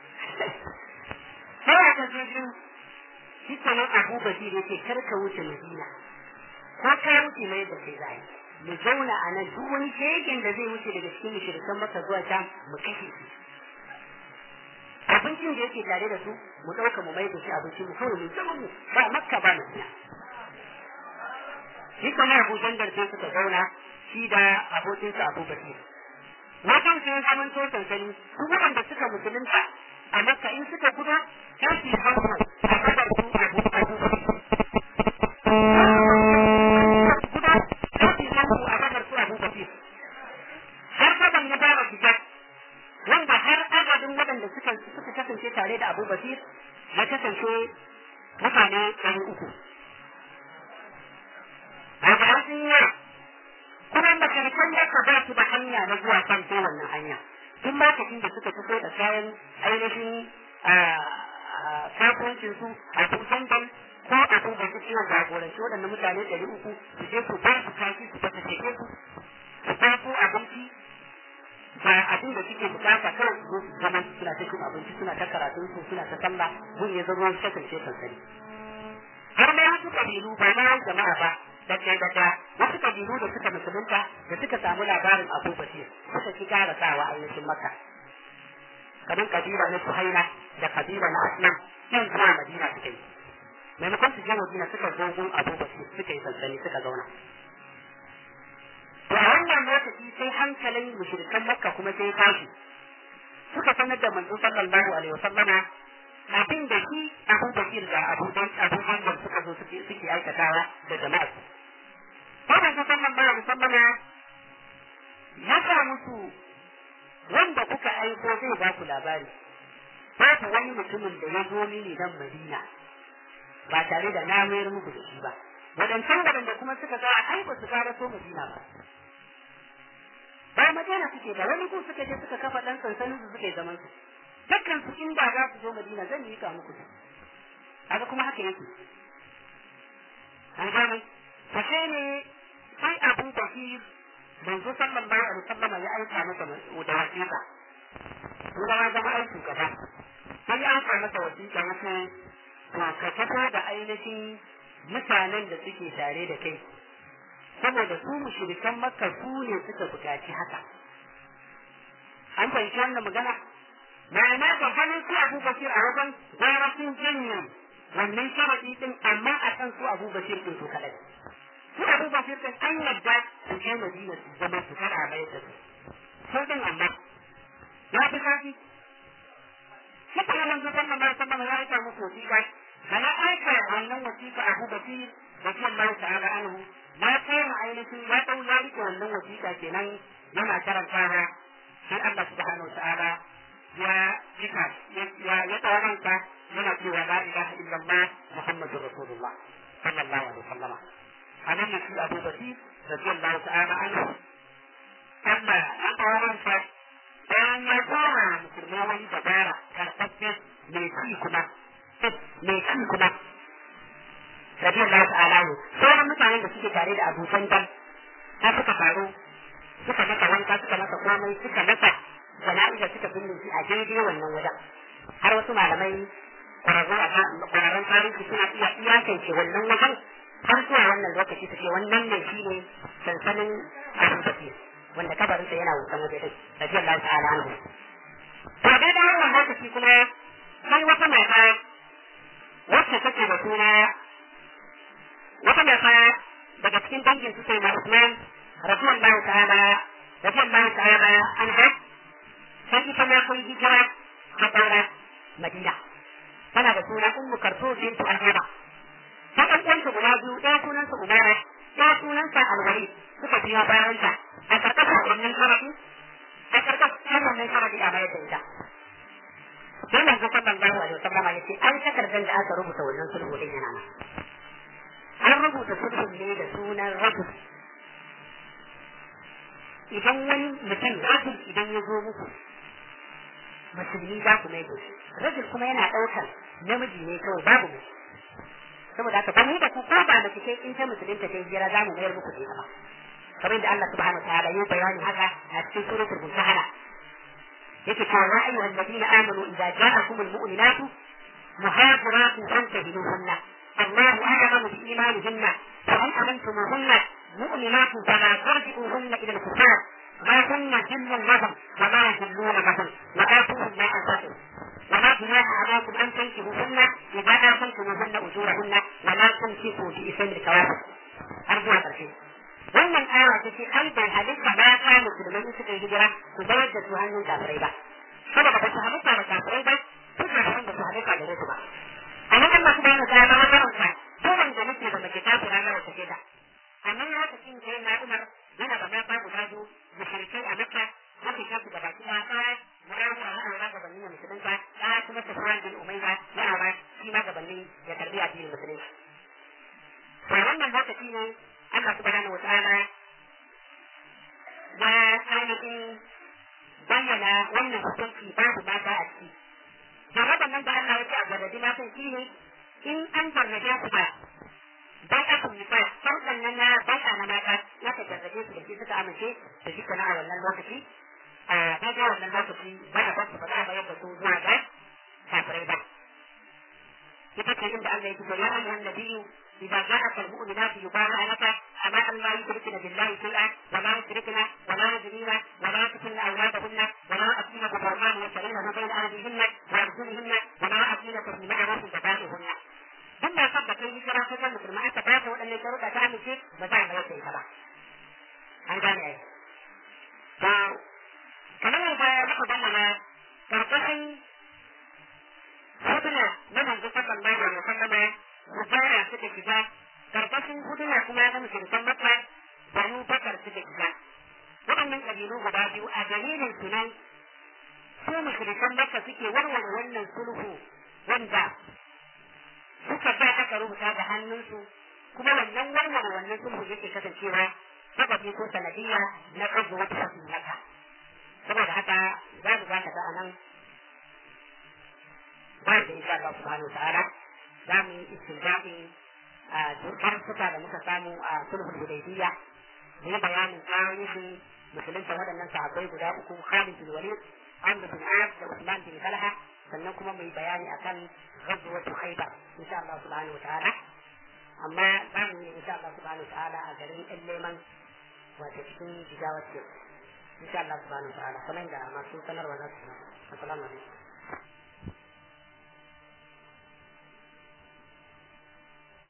Speaker 1: sai a kusa shi shi kenan abu basir ya ce kar ka wuce madina ko ka wuce mai da kai zai mu zauna a nan duk wani shegen da zai wuce daga cikin mushrikan maka zuwa can mu kashe shi abincin da yake tare da su mu ɗauka mu mai da shi abincin mu kawai mu zama mu ba makka ba madina shi kuma abu jandar sai suka zauna shi da abokinsa abu basir wajen sai zaman to sansani su waɗanda suka musulunta a makka in suka gudu za su yi hannu a kasar su abu abu har kaban ya fara shiga wanda har adadin waɗanda suka suka kasance tare da Abu Basir ya kasance mutane ɗari uku. A ga sun yi kuma makarantar ya ka ba su da hanya na zuwa kan sai wannan hanya. Tun lokacin da suka fito da kayan ainihin kasuwancin su a kusan dan ko a kun da su ciwon jagoranci waɗannan mutane ɗari uku su je su ba su kashi su fata teke su su ba su abinci ba abin da suke bukata kawai su su zama suna ta cin abinci suna ta karatun su suna ta sallah gun ya zama su kasance sansani har ma wasu kabilu ba ma jama'a ba daga daga wasu kabilu da suka musulunta da suka samu labarin abu basir suka ki gara sawa ainihin makka kamar kabila na suhaila da kabila na aslam yan zuwa madina suka yi maimakon su je madina suka zo gun abu basir suka yi sansani suka zauna to a wannan lokaci sai hankalin mushrikan makka kuma sai tashi suka sanar da manzo sallallahu alaihi wasallama abin da shi abu bakir da abu dan abu hanbal suka zo suke suke aikatawa da jama'a su sai manzo sallallahu alaihi wasallama ya sa musu wanda kuka aiko zai ba ku labari babu wani mutumin da ya zo mini nan madina ba tare da na mayar muku da shi ba waɗancan waɗanda kuma suka ga ai ba su fara so madina ba ba magana suke ba wani ku suka je suka kafa dan sansanin su suka yi zaman su dukkan su inda za su zo Madina zan yi ka muku haka kuma haka yake an gane to sai ne sai Abu Bakir manzo sallallahu alaihi wasallam ya aika masa da wasiƙa kuma ya zama aikin gaba sai ya aika masa wasiƙa wasu to ka fito da ainihin mutanen da suke tare da kai saboda su mushrikan makka su ne suka buƙaci haka an fahimci wannan magana ma'ana da ganin su abu basir a wajen gara sun janye wannan sharadi din amma a kan su abu basir din su kadai su abu basir din an yadda su je madina su zama su kada mai da su sai din amma ya fi kafi shi kuma manzo sallallahu alaihi wasallam ya aika musu wasiƙa kana aika wannan wasiƙa abu basir da shi Allah ta'ala anhu na kai ma ainihin ya dau ya rike wannan wasiƙa kenan yana karantawa sai Allah subhanahu wa ta'ala ya jika ya ya tawaranka yana cewa la ilaha illallah muhammadur rasulullah sallallahu alaihi wasallam anan ne shi Abu Bakr radiyallahu ta'ala anhu amma ya tawaranka bayan ya fara musulmai wani dabara karfafe mai ci kuma mai ci kuma radiyallahu ta'ala anhu sauran mutanen da suke tare da Abu Sandan har suka faru suka masa wanka suka masa komai suka masa jana'iza suka binne shi a daidai wannan wajen har wasu malamai kwararru a kwararren tarihi suna iya iyakance wannan wajen har zuwa wannan lokaci su ce wannan ne shi ne sansanin abu bakir wanda kabarinsa yana wutan waje din radiyallahu ta'ala anhu to daidai wannan lokaci kuma sai wata mata wacce take da suna wata mata daga cikin dangin su sai na Usman radiyallahu ta'ala radiyallahu ta'ala anha sai ita ma kun hijira ta fara Madina tana da suna Ummu Kartu bintu Ahmad ta ɗan uwanta guda biyu ɗaya sunansa Umara ɗaya sunansa Alwali suka biya bayan ta a karkashin wannan sharadi a karkashin wannan sharadi a bayar da ita sai manzo sallallahu alaihi wasallam ya ce an takardar da aka rubuta wannan sulhu din yana nan an rubuta sulhun ne da sunan rajul idan wani mutum rajul idan ya zo muku musulmi za ku mai shi rajul kuma yana ɗaukar namiji ne kawai babu mu saboda haka ba mu da ku ko ba mace ce in ta musulunta ta jira za mu mayar muku da ita ba kamar da Allah subhanahu wataala ya bayani haka a cikin suratul mumtahana yake cewa ya ayyuhal ladina amanu idza ja'akum almu'minatu muhajiratun fantahinuhunna الله أعلم بإيمانهن فهل أمنتموهن مؤمنات فلا ترجعوهن إلى الكفار ما هن جن لهم وما يجلون لهم وآتوهم ما أنفقوا وما جناح عليكم أن تنكحوهن إذا آتيتموهن أجورهن ولا تمسكوا بإثم الكوافر أرجو هذا الشيء wannan aya ta ce ai bai halitta ba ta musulmai in suka yi hijira su bayar da su hannun kafirai ba saboda ba su halitta da kafirai ba su ka hannun da su halitta da su ba a nan Allah subhanahu wa ta'ala ya karanta ko wanda nake da mace kafira na wata da amma ya ta cin sai na Umar yana da mata guda biyu mushrikai a Makka wanda ta su gaba kuma ta Muawiya ya aura gabanin ya musulunta ta kuma Sufyan bin Umayya ya aura shi ma gabanin ya karbi addinin musulunci to wannan lokaci ne Allah subhanahu wa ta'ala ya ainihin bayyana wannan hukunci babu mata a ciki jarraban nan da Allah ya ce a jarrabi matan shi ne in an jarrabe su ba bai a kun nisa farkon nan na bai a na mata ya ka jarrabe su da shi suka amince da shi kana a wannan lokaci a daga wannan lokaci ba a basu ba za a bayar da su zuwa ga kafirai ba ita ce inda Allah ya ce ya ayyuhan nabiyyu إذا جاءك المؤمنات يبايعنك أما أن لا يشركن بالله شيئا ولا يشركن ولا يزنين ولا يقتلن أولادهن ولا أتين بحرمان يشترينه بين أهلهن وأرجلهن ولا أتين بمعروف جزائهن ثم يصدق في هجرة كذا مثل ما أنت فاته أن يشرك تعمل شيء بزعم ما يشتري تبع عن جانب أيه كمان إذا نأخذ أننا ترتقي هدنا من الجسد الله عليه وسلم mubara suka shiga karkashin huduna kuma ya zama shirkan makka banu bakar suka shiga waɗannan ƙabilu guda biyu a dalilin su nan su mushrikan makka suke warware wannan sulhu wanda suka ba aka rubuta da hannunsu kuma wannan warware wannan sulhu yake kasancewa sababi ko sanadiyya na ƙago wata wasu makka saboda haka za mu za ka ga a nan bayan da insha Allah subhanahu wa ta'ala za mu yi istinjabin dukkan suka da muka samu a sulhul hudaybiyya da ya bayanin tarihin musulunta waɗannan sahabbai guda uku Khalid bin Walid Amr bin As da Usman bin Talha sannan kuma mu yi bayani akan ghazwatu Khaybar insha Allah subhanahu wa ta'ala amma za mu yi insha Allah subhanahu wa ta'ala a garin ɗan neman wato cikin jigawar ce insha Allah subhanahu wa ta'ala kamar da masu sanarwa za su assalamu alaikum